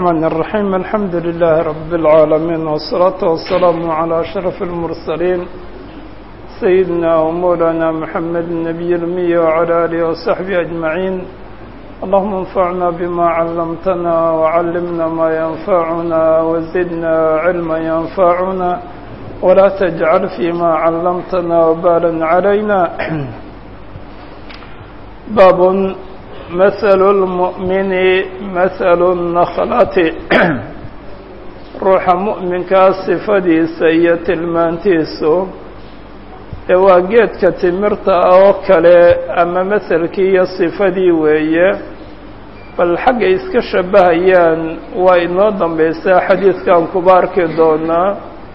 الرحمن الرحيم الحمد لله رب العالمين والصلاة والسلام على أشرف المرسلين سيدنا ومولانا محمد النبي الأمي وعلى آله وصحبه أجمعين اللهم انفعنا بما علمتنا وعلمنا ما ينفعنا وزدنا علما ينفعنا ولا تجعل فيما علمتنا وبالا علينا باب مثل المؤمن مثل النخلة ruuxa mu'minkaa sifadiisa iyo tilmaantiisu ee waa geedka timirta oo kale ama maselkii iyo sifadii weeye bal xagga iska shabahayaan waa inoo dambaysaa xadiidkan kuba arki doonaa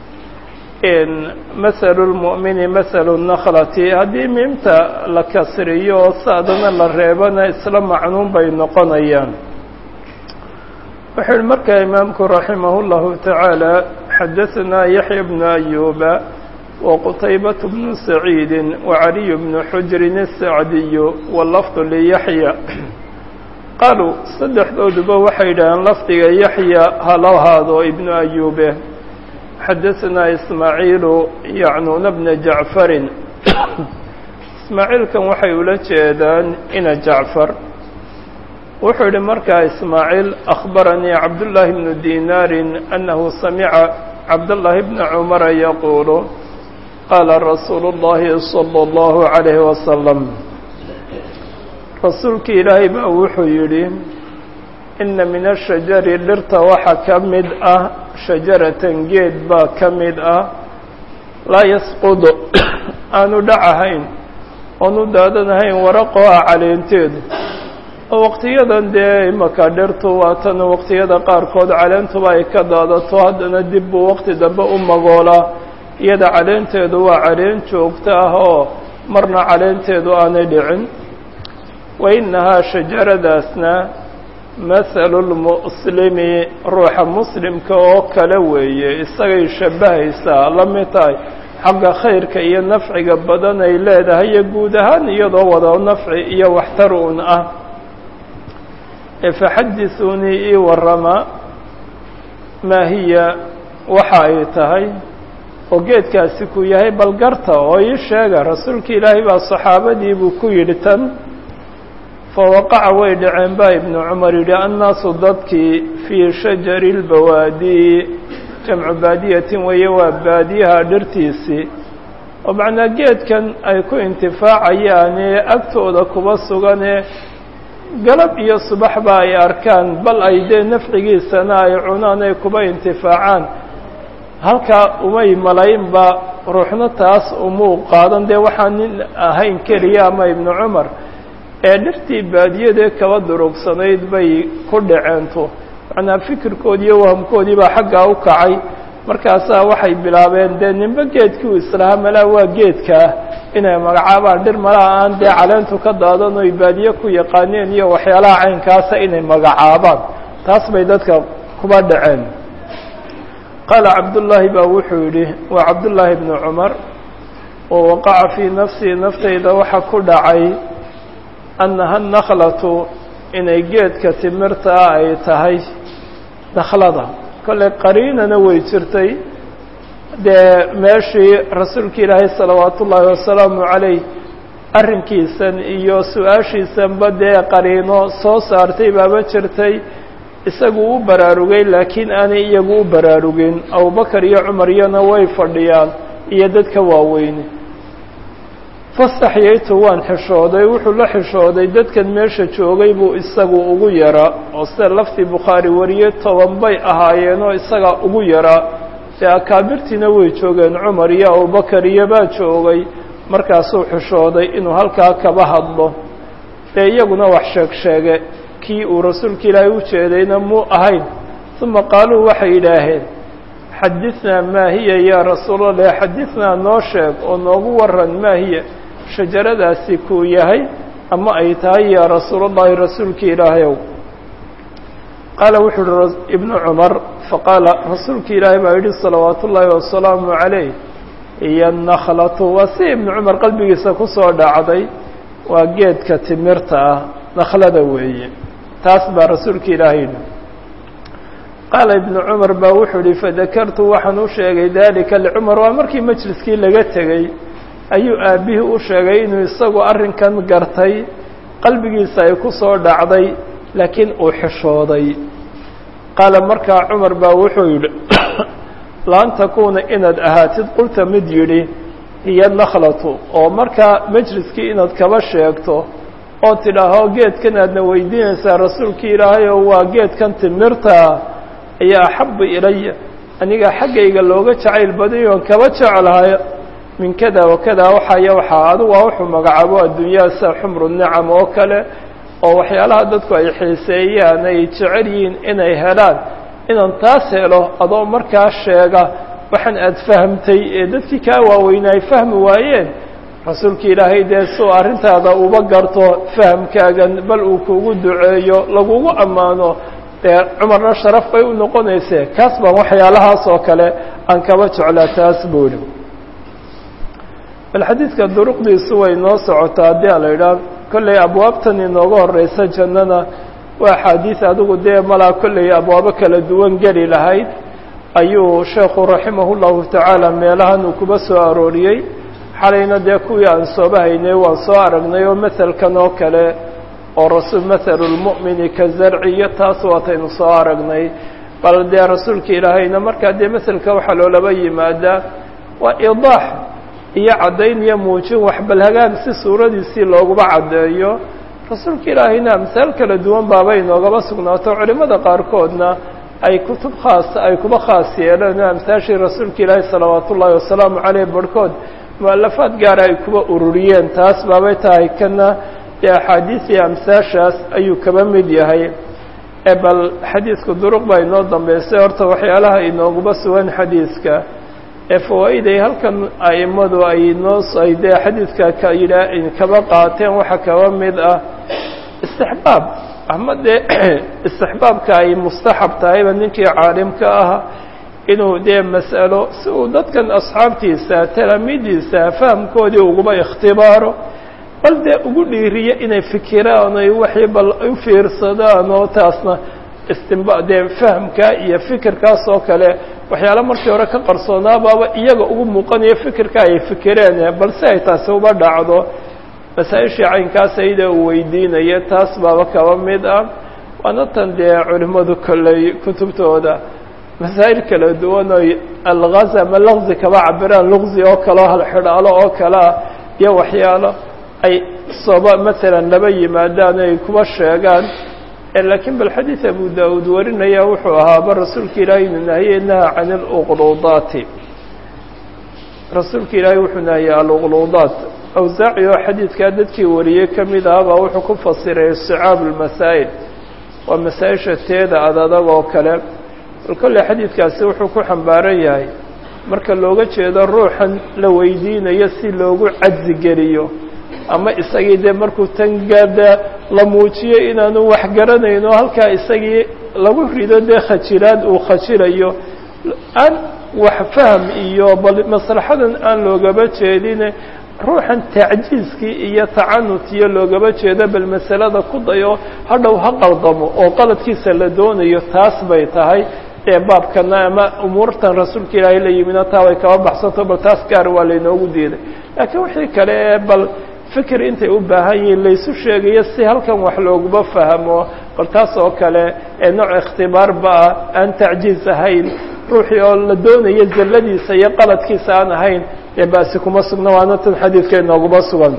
mahalu lmu'mini mahalu nakhlati haddii miimta la kasriyo oo saadana la reebana isla macnuun bay noqonayaan wuxuu yihi markaa imaamku raximah اllahu tacaala xadaثanaa yaxya bnu ayuba waqutaybat bnu saciidi wacaliy bnu xujrin الsacdiyu walafdu liyaxya qaaluu saddexdooduba waxay yidhaaheen lafdiga yaxya hala haado ibnu ayube xadaثanaa ismaaciilu yacnuuna bna jacfarin ismaaciilkan waxay ula jeedaan ina jacfar wuxuu yihi markaa ismaaciil akhbaranii cabdullaahi bnu dinaarin annahu samica cabdullaahi bna cumara yaquulu qaala rasuulu اllahi salى اllahu عalayhi wasalam rasuulkii ilaahay baa wuxuu yidhi ina min ashajari dhirta waxaa ka mid ah shajaratan geed baa ka mid ah laa yasqudu aanu dhacahayn oonu daadanahayn waraqoa caleenteedu oo waqtiyadan dee imaka dhirtu waa tan waqtiyada qaarkood caleentuba ay ka daadato haddana dib buu waqti dambe u magoolaa iyada caleenteedu waa caleen joogto ah oo marna caleenteedu aanay dhicin wa innahaa shajaradaasna mahalu lmuslimi ruuxa muslimka oo kale weeye isagay shabbahaysaa la mid tahay xagga khayrka iyo nafciga badan ay leedahay iyo guud ahaan iyadoo wada nafci iyo waxtar un ah faxadisuunii ii warama maa hiya waxa ay tahay oo geedkaasi ku yahay balgarta oo ii sheega rasuulka ilaahay baa saxaabadii buu ku yidhi tan fawaqaca way dhaceen baa ibnu cumar yidhi annaasu dadkii fii shajari lbawaadii jamcu baadiyatin weeye waa baadiyaha dhirtiisii oo macnaa geedkan ay ku intifaacayaane agtooda kuba suganee galab iyo subaxba ay arkaan bal ay dee nafcigiisana ay cunaan ay kuba intifaacaan halkaa umay malaynba ruuxna taas umuu qaadan dee waxaan nin ahayn keliya ama ibnu cumar ee dhirtii baadiyadee kaba durugsanayd bay ku dhaceento macnaa fikirkoodi iyo wahamkoodii baa xaggaa u kacay markaasaa waxay bilaabeen dee ninba geedkii u islahaa malaa waa geedkaa inay magacaabaan dhir malaha aan dee caleentu ka daadan oy baadiye ku yaqaaneen iyo waxyaalaha caynkaasa inay magacaabaan taas bay dadka kuba dhaceen qaala cabdullaahi baa wuxuu yidhi waa cabdullaahi bnu cumar wa waqaca fii nafsii naftayda waxa ku dhacay annaha nakhlatu inay geedka timirtaa ay tahay nakhlada kolley qariinana way jirtay dee meeshii rasuulka ilaahay salawaatu ullaahi wasalaamu calayh arrinkiisan iyo su-aashiisanba dee qariino soo saartay baaba jirtay isagu u baraarugay laakiin aanay iyagu u baraarugin abubakar iyo cumar iyana way fadhiyaan iyo dadka waaweyne fastaxyaytu waan xishooday wuxuu la xishooday dadkan meesha joogay buu isagu ugu yaraa oo sida laftii bukhaari wariyey toban bay ahaayeenoo isagaa ugu yaraa dee akaabirtiina way joogeen cumar iyo abubakar iyo baa joogay markaasuu xishooday inuu halkaa kaba hadlo dee iyaguna wax sheeg sheege kii uu rasuulka ilaahay u jeedayna muu ahayn uma qaaluu waxay yidhaaheen xadinaa maa hiya yaa rasuulallah xadinaa noo sheeg oo noogu waran maa hiya shajaradaasi kuu yahay ama ay tahay yaa rasuulallahi rasuulka ilaahayow qaala wuxuu uhi ibnu cumar faqaala rasuulka ilaahay baa yidhi salawaatu ullaahi wasalaamu calayh iyo nakhlatu waa si ibnu cumar qalbigiisa ku soo dhacday waa geedka timirta ah nakhlada weeye taas baa rasuulka ilaahay yidhi qaala ibnu cumar baa wuxuu ihi fadakartu waxaan u sheegay dalika licumar waa markii majliskii laga tegey ayuu aabbihii u sheegay inuu isagu arrinkan gartay qalbigiisa ay ku soo dhacday laakiin uu xishooday qaala markaa cumar baa wuxuu yidhi laan takuuna inaad ahaatid qulta mid yidhi hiya nakhlatu oo markaa majliskii inaad kaba sheegto oo tidhaaho geedkan aadna weydiinaysaa rasuulkii ilaahay oo waa geedkan timirtaa ayaa axabu ilaya aniga xaggayga looga jacayl badayo oon kaba jeclahay min kada wa kada waxaya waxaa adugu waa wuxuu magacaabo adduunyaha sida xumru nicam oo kale oo waxyaalaha dadku ay xiiseeyaan ay jecel yihiin inay helaan inaan taas helo adoo markaa sheega waxaan aada fahamtay ee dadkii kaa waaweynaa ay fahmi waayeen rasuulka ilaahay dee suu arrintaada uba garto fahamkaagan bal uu kugu duceeyo lagugu ammaano dee cumarna sharaf bay u noqonaysee kaas baan waxyaalahaas oo kale aan kaba jeclaa taas buuhi bal xadiidka duruqdiisu way noo socotaa haddii a la idhaah kollay abwaabtan inooga horeysa jannana waa axaadiis adigu dee malaa kollay abwaabo kala duwan geli lahayd ayuu sheekhu raximah llahu tacaala meelahan uu kuba soo arooriyey xalayna dee kuwii aan sooba haynay waan soo aragnay oo maselkan oo kale oo rasul mathalu lmu'mini ka zarci iyo taas waataynu soo aragnay bal dee rasuulka ilaahayna markaa dee maselka waxaa loolaba yimaadaa waa idaax iyo caddayn iyo muujin wax bal hagaag si suuradiisii looguba caddeeyo rasuulka ilaahayna amsaal kala duwan baaba inoogaba sugnaato culimmada qaarkoodna ay kutub khaas ay kuba khaas yeeleen oo amsaashii rasuulka ilaahi salawaat ullaahi wasalaamu caleyh barhkood mu'alafaad gaara ay kuba ururiyeen taas baabay tahay kana dee axaadiisii amsaashaas ayuu kaba mid yahay ee bal xadiidku duruq baa inoo dambeysay horta waxyaalaha inooguba sugan xadiidka ee fawaa'iday halkan a'immadu ay noo ay dee xadiidka ka yidhaa kaba qaateen waxaa kaba mid ah istixbaab ama dee istixbaabka ay mustaxab tahayba ninkii caalimka ah inuu dee mas'alo si uu dadkan asxaabtiisa talaamiidiisa fahamkoodii uguba ikhtibaaro bal dee ugu dhiiriyo inay fikiraan ay waxii bal u fiirsadaan oo taasna istimba dee fahamka iyo fikirkaas oo kale waxyaala markii hore ka qarsoonaababa iyaga ugu muuqanayo fikirka ay fikireen balse ay taasi uba dhacdo masaa-ishii caynkaas ayada uu weydiinaya taas baaba kaba mid ah waana tan dee culimmadu kolley kutubtooda masaa'il kala duwan oy algaz ama laqzi kaba cabiraan luqzi oo kaleo halxidhaalo oo kalea iyo waxyaalo ay soba masalan laba yimaadaan ay kuba sheegaan laakiin bal xadiid abu daawuud warinaya wuxuu ahaaba rasuulka ilaahay inuu nahiyey naha can اluqluudaati rasuulka ilaahay wuxuu nahiyey aluqluudaat awsaaci oo xadiidkaa dadkii wariyey ka mid ah baa wuxuu ku fasiray isticaab اlmasaa'il waa masaa-isha teeda ad adag oo kale bal kolley xadiidkaasi wuxuu ku xambaaran yahay marka looga jeedo ruuxan la weydiinayo si loogu cadzi geliyo ama isagii dee markuu tangada la muujiyo inaanu wax garanayno halkaa isagii lagu rido dee khajilaad uu khajilayo aan wax faham iyo bal maslaxadan aan loogaba jeedine ruuxan tacjiiskii iyo tacanut iyo loogaba jeedo bal masalada ku dayo hadhow ha qaldamo oo qaladkiisa la doonayo taas bay tahay ee baabkana ama umuurtan rasuulka ilaahay la yimina taa way kaba baxsanto bal taas gaar waa laynoogu diiday laakiin wixii kale ee bal fikir intay u baahan yihiin laysu sheegayo si halkan wax looguma fahmo bal taas oo kale ee nooc ikhtibaarba ah aan tacjiiz ahayn ruuxii oo la doonayo zalladiisa iyo qaladkiisa aan ahayn dee baasi kuma sugna waana tan xadiidka inooguma sugan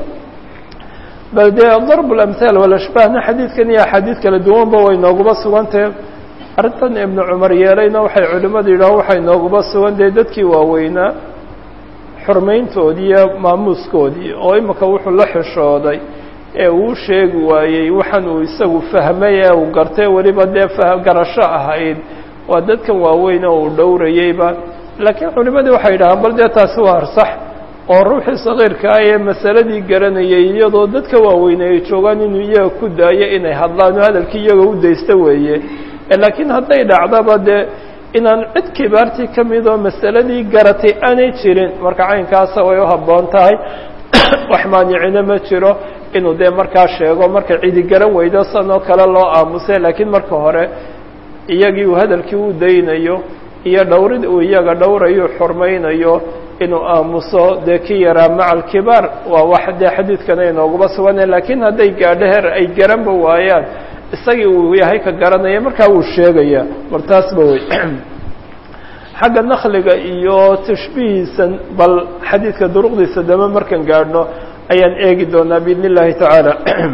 bal dee darb lamhaal walashbaahna xadiidkan iyo axaadiid kala duwanba way nooguma sugantahe arrintan ibnu cumar yeelayna waxay culimmadu yidhaah waxay nooguma sugan dee dadkii waaweynaa xurmayntoodii iyo maamuuskoodii oo imika wuxuu la xishooday ee uu sheegi waayey waxaan uu isagu fahmay ee uu gartay weliba dee garasho ahayd waa dadkan waaweyn oo uu dhowrayeyba laakiin culimmadii waxay yidhahaan bal dee taasi waa arsax oo ruuxii sakiirka ah ee masaladii garanayay iyadoo dadka waaweyne ay joogaan inuu iyaga ku daayo inay hadlaan oo hadalkii iyaga u daysta weeye laakiin hadday dhacdaba dee inaan cid kibaartii ka mid oo masaladii garatay aanay jirin marka caynkaasa way u habboon tahay wax maanicina ma jiro inuu dee markaa sheego marka cidi garan weydo san oo kale loo aamusay laakiin marka hore iyagii uu hadalkii u daynayo iyo dhowrid uu iyaga dhowrayo xurmaynayo inuu aamuso dee ki yaraa maca alkibaar waa wax dee xadiidkana inooguma sugana laakiin hadday gaadho heer ay garanba waayaan isagii uu yahay ka garanaya markaa wuu sheegaya mar taasba wey xagga nakliga iyo tashbihiisan bal xadiidka duruqdiisa dame markaan gaadhno ayaan eegi doonaa biidn اllahi tacaala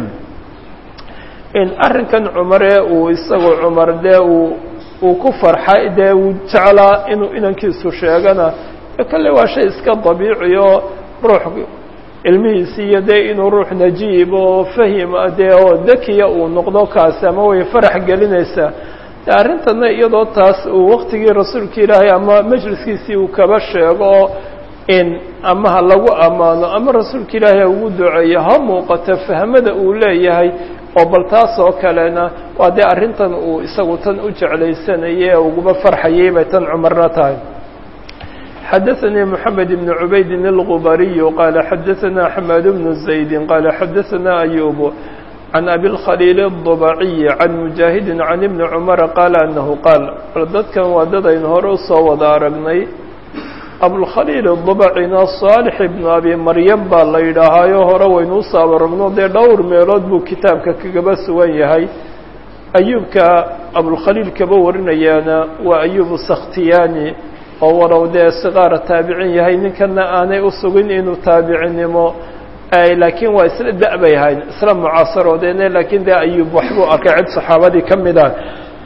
in arrinkan cumare uu isagoo cumar dee uu uu ku farxay dee uu jeclaa inuu inankiisu sheegana kale waa shay iska dabiici oo ruux ilmihiisi iyo dee inuu ruux najiib oo fahima dee oo dakiya uu noqdo kaasi ama way farax gelinaysaa de arrintana iyadoo taas uu waktigii rasuulka ilaahay ama majliskiisii uu kaba sheego in ama ha lagu ammaano ama rasuulka ilaahay ha ugu duceeyo ha muuqato fahmada uu leeyahay oo bal taas oo kalena waa dee arrintan uu isagu tan u jeclaysanayay ee uguma farxayay bay tan cumarna tahay xadaثnي محamed بن عubayd الغbariي qال xadaثna حmاad بن زaيد qال xadaثna أyوب عن أbي الkhليل الضبعي عن مجاهد عن بن cمر qال أنه qاaل dadkan waa dad aynu hore usoo wada aragnay abulkhaliil الضبcina صاalح بن abi maryam baa la yidhaahaayo hore waynu usoo aragno dee dhowr meelood buu kitaabka kagaba sugan yahay ayuubka abulkhaliil kaba warinayaana waa ayub sakhtiyani oo walow dee siqaara taabicin yahay ninkana aanay usugin inuu taabicinnimo laakiin waa isla da- bay ahayd isla mucaasaroodeene laakiin dee ayuub waxbuu arkay cid saxaabadii ka mid ah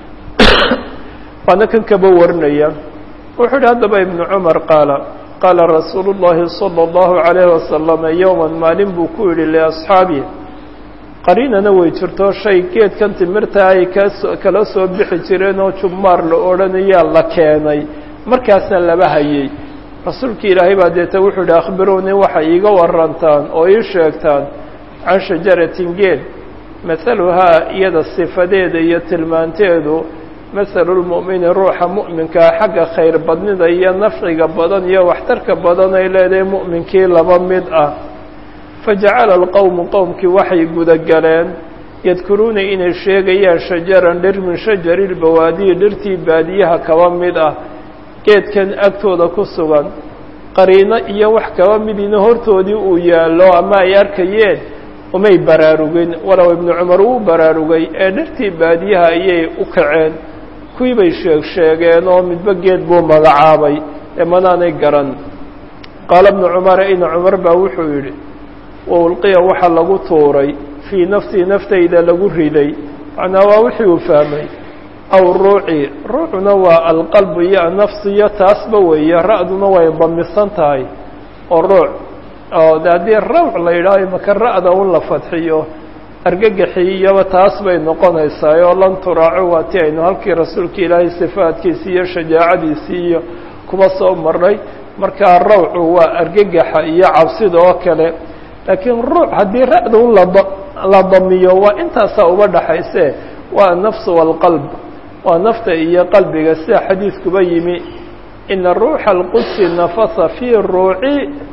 waana kan kaba warinaya wuxuu yihi haddaba ibnu cumar qaala qaala rasuulu llahi salى اllahu عalayhi wasalama yowman maalin buu ku yidhi liasxaabi qariinana way jirto shay geedkan timirta ay kaso kala soo bixi jireen oo jubmaar la odhanayaa la keenay markaasna laba hayay rasuulka ilaahay baa deeta wuxuu yihi akhbiruunii waxay iiga warantaan oo ii sheegtaan can shajaratin geed mahaluhaa iyada sifadeeda iyo tilmaanteedu mahalu lmu'mini ruuxa mu'minkaa xagga khayr badnida iyo nafciga badan iyo waxtarka badan ay leedahay mu'minkii laba mid ah fajacala alqowmu qowmkii waxay gudagaleen yadkuruuna inay sheegayaan shajaran dhir min shajari lbawaadiyi dhirtii baadiyaha kaba mid ah geedkan agtooda ku sugan qariino iyo wax kaba midiina hortoodii uu yaallo ama ay arkayeen umay baraarugin walow ibnu cumar uu baraarugay ee dhirtii baadiyaha ayay u kaceen kuwii bay sheeg sheegeen oo midba geed buu magacaabay ee manaanay garan qaala ibnu cumara ina cumar baa wuxuu yidhi wa ulqiya waxaa lagu tuuray fii nafsii naftayda lagu riday macnaa waa wixii uu fahmay aw ruuci ruucuna waa alqalbu iyo anafsiyo taasba weeye ra-duna way damisan tahay oo ruuc oo de haddii rawc la yidhaaho maka ra-da un la fadxiyo argagaxiyaba taas bay noqonaysaa oo lan turaaco waa ti aynu halkii rasuulka ilaahay sifaadkiisii iyo shajaacadiisii iyo kuba soo marnay markaa rawcu waa argagaxa iyo cabsida oo kale laakiin ruuc haddii ra-da un la damiyo waa intaasaa uba dhaxayse waa anafsu waalqalb waa nafta iyo qalbiga sida xadiidkuba yimi ina ruuxa alqudsi nafasa fii ruuci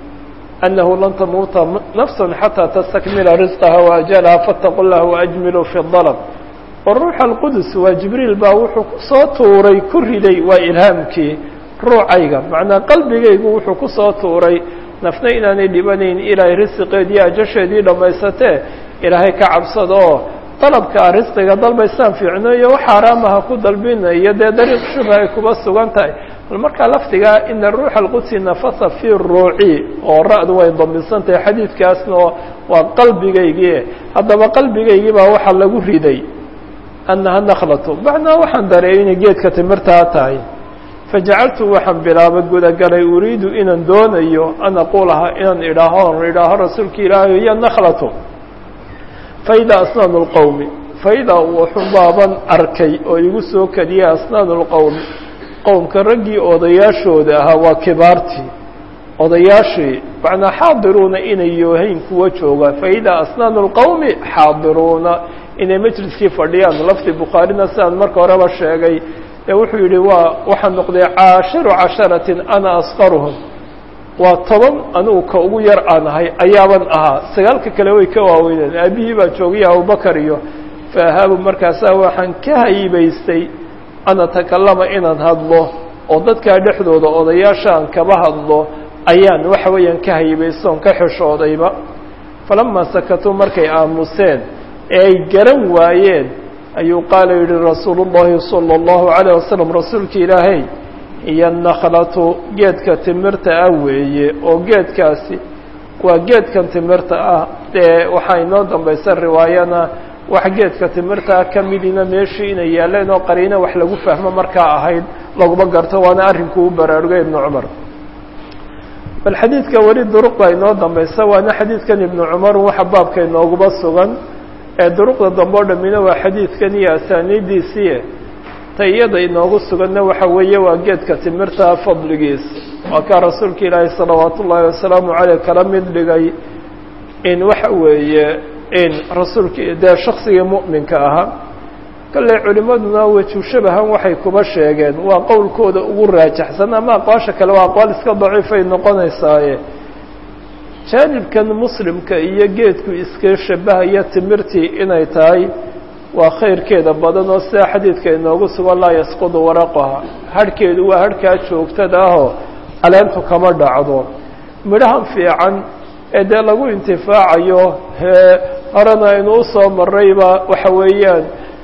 أنه لن تمuuta نفس حتى تsتكمiلa رزقها وأجلها فاتقوا الله وأجملوا في الضلب وروح القدس waa جiبريل baa wuxuu kusoo tuuray ku riday waa إلهاaمkii ruucayga مaعنaa qalbigaygu wuxuu kusoo tuuray نفna inaanay dhibanayn ilaahay رزقeedii أجasheedii dhamaysatee ilaahay ka cabsada oo طلبka رزqiga dalbaysaan fiicno iyo wax xaaraamaha ku dalbinayo dee dariiq shubha ay kuba sugan tahay bal markaa lafdigaa ina ruuxa alqudsi nafasa fii ruuci oo ra-du way damisan tahay xadiidkaasna waa qalbigaygii haddaba qalbigaygii baa waxaa lagu riday annaha nakhlatu macnaa waxaan dareeyay inay geedka timirtaa tahay fajacaltu waxaan bilaabay gudagalay uriidu inaan doonayo an aquulaha inaan idhaaho on idhaaho rasuulka ilaahay iyo nakhlatu faidaa asnaanu lqowmi faidaa wuxuu baaban arkay oo igu soo kadiyay asnaanu lqowmi qowmka raggii odayaashooda ahaa waa kibaartii odayaashii macnaa xaadiruuna inay yoohayn kuwa jooga faidaa asnaanu lqowmi xaadiruuna inay majliskii fadhiyaan lafdi bukhaarina sidaan marka horeba sheegay ee wuxuu yidhi waa waxaa noqday caashiru casharatin ana asqaruhum waa toban anigu ka ugu yar aan ahay ayaaban ahaa sagaalka kale way ka waaweyneen aabihii baa joogaya abubakar iyo faahaabu markaasaa waxaan ka haybaystay an atakalama inaan hadlo oo dadkaa dhexdooda odayaasha aan kaba hadlo ayaan waxa weeyaan ka haybaysoon ka xishoodayba falamaa sakatuu markay aamuseen ee ay garan waayeen ayuu qaala yidhi rasuulu llahi sala allahu calayh wasalam rasuulka ilaahay iyo nakhlatu geedka timirta ah weeye oo geedkaasi waa geedkan timirta ah dee waxaa inoo dambaysa riwaayana wax geedka timirta ah ka midina meeshii inay yaaleen oo qariino wax lagu fahmo markaa ahayd laguma garto waana arrinkuu u baraarugay ibnu cumar bal xadiidka weli duruqda inoo dambaysa waana xadiidkan ibnu cumar waxa baabka inooguba sugan ee duruqda dambe o dhamina waa xadiidkan iyo asaaniidiisii ta iyada inoogu suganna waxa weeye waa geedka timirta fadligiis waa kaa rasuulka ilaahi salawaat ullaahi wasalaamu caleyh kala mid dhigay in waxa weeye in rasuulka dee shaksigii mu'minka ahaa kale culimaduna wejushabahan waxay kuba sheegeen waa qowlkooda ugu raajaxsan ama aqwaasha kale waa aqwaal iska daciifay noqonaysaaye jaanibkan muslimka iyo geedku iska shabahaya timirtii inay tahay waa khayrkeeda badan oo sidaa xadiidka inoogu sugan laa yasqudu waraqaha harhkeedu waa harhkaa joogtada ahoo caleentu kama dhacdo midhahan fiican ee dee lagu intifaacayo hee horena aynu usoo marrayba waxa weeyaan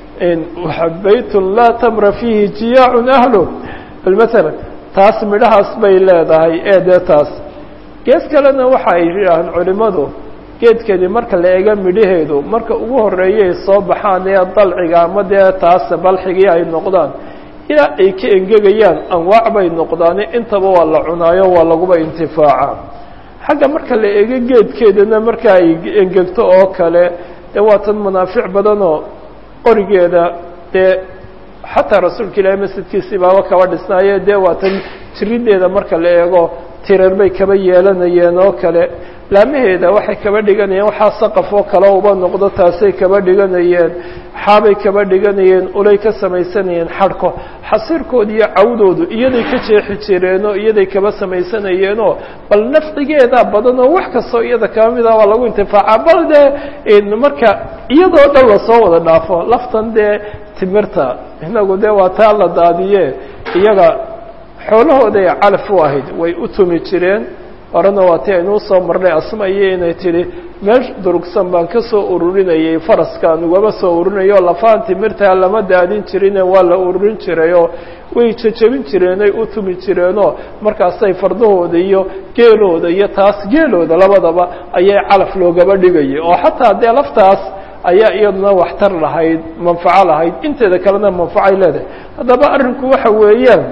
baytun laa tamra fiihi jiyaacun ahlu bal maalan taas midhahaas bay leedahay ee dee taas gees kalena waxa ay yidhaahaan culimmadu geedkani marka la eega midhaheedu marka ugu horreeyay soo baxaan ee dalciga ama dee taas balxigii ay noqdaan ilaa ay ka engegayaan anwaac bay noqdaane intaba waa la cunaayo waa laguba intifaacaa xagga marka la eego geedkeedana marka ay engegto oo kale dee waa tan manaafic badanoo qorigeeda dee xataa rasuulka ilaahi masjidkiisii baaba kaba dhisnaaye dee waa tan jirideeda marka la eego tirar bay kaba yeelanayeen oo kale laamaheeda waxay kaba dhiganayeen waxaa saqaf oo kale uba noqdo taasay kaba dhiganayeen xaabay kaba dhiganayeen ulay ka samaysanayeen xadhko xasiirkooda iyo cawdoodu iyaday ka jeexi jireenoo iyaday kaba samaysanayeenoo bal nafcigeeda badan oo wax kastoo iyada kaba mid ah waa lagu intifaacaa bal dee marka iyadoo dhan lasoo wada dhaafo laftan dee timirta inagu dee waa taa la daadiye iyaga xoolahooday calaf u ahayd way u tumi jireen horena waa ti aynuu soo marnay asma iyo inay tidhi meel durugsan baan ka soo ururinayay faraskaan ugama soo ururinayo lafaan timirtaa lama daadin jirine waa la ururin jirayoo way jejebin jireenay u tumi jireenoo markaasay fardahooda iyo geelooda iyo taas geelooda labadaba ayay calaf loogaba dhigayay oo xataa dee laftaas ayaa iyaduna waxtar lahayd manfaco lahayd inteeda kalena manfacay leedahay haddaba arrinku waxa weeyaan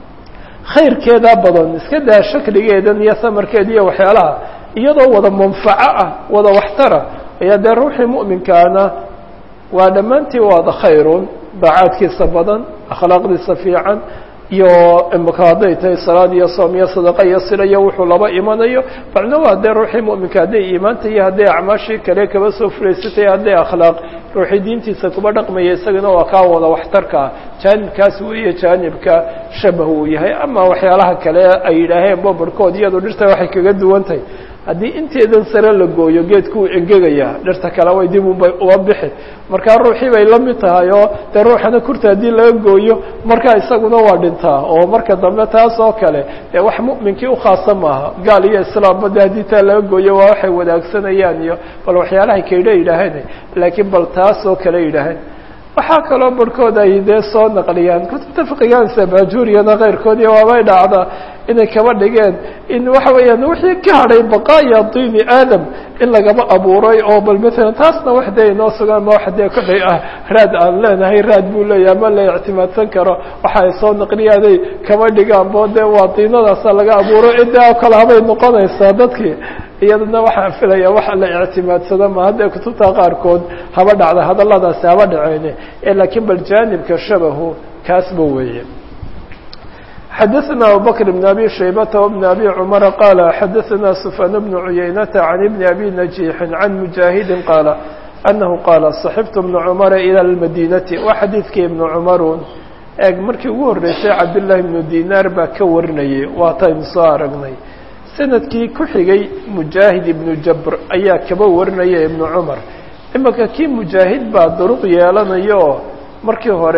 khayrkeedaa badan iska daa shakligeedan iyo samarkeeda iyo waxyaalaha iyadoo wada manfaco ah wada waxtara ayaa dee ruuxii mu'minkaana waa dhammaantii waada khayrun daacaadkiisa badan akhlaaqdiisa fiican iyo imika hadday tahay salaad iyo soom iyo sadaqa iyo sila iyo wuxuu laba imanayo macno waa dee ruuxii mu'minka hadday iimaanta iyo hadday acmaashii kale kaba soo fulaysatay hadday akhlaaq ruuxii diintiisa kuba dhaqmaya isagana waa kaa wada waxtarka ah jaanibkaas weeye jaanibka shabah uu yahay ama waxyaalaha kale ay yidhaaheen bobarkood iyadu dhirta waxay kaga duwan tahay haddii inteedan sare la gooyo geedku uu engegayaa dhirta kale way dib ubay uba bixi markaa ruuxii bay la mid tahay oo dee ruuxana kurta haddii laga gooyo markaa isaguna waa dhintaa oo marka dambe taas oo kale dee wax mu'minkii ukhaasa maaha gaal iyo islaamba de haddii taa laga gooyo waa waxay wadaagsanayaan iyo bal waxyaalahay kaydha yidhaaheen laakiin bal taas oo kale yidhaaheen waxaa kaloo barhkood ay dee soo naqliyaan kutubta fiqigaansa baajuuriyana keyrkoodii waabay dhacdaa inay kaba dhigeen in waxa weeyaan wixii ka hadhay baqaaya diini aadam in lagaba abuuray oo bal maalan taasna wax dee inoo sugaan ma wax dee kodhay ah raad aan leenahay raad buu leeyahay ma la ictimaadsan karo waxa ay soo naqliyaaday kaba dhigaan bo dee waa diinadaasa laga abuuro ciddaa oo kale habay noqonaysaa dadkii iyadana waxaan filaya waxa la ictimaadsado ma haddee kutubta qaarkood haba dhacda hadalladaasi haba dhaceene laakiin bal jaanibka shabahu kaasba weeye xadaثna abubakr بn abi shaybata وبn abi cmara qaala xadaثna sufyaan bn cuyaynata can ibni abi najiixin can mujaahidi qaala anahu qaala صaxibtu bna cumara ilى اlmadinati waa xadiidkii ibnu cumarun eeg markii ugu horreysay cabdالlahi ibnu dinaar baa ka warinayay waataynu soo aragnay sanadkii ku xigay mujaahid ibnu jabr ayaa kaba warinaya ibnu cumar imanka kii mujaahid baa duruq yeelanayo markii hore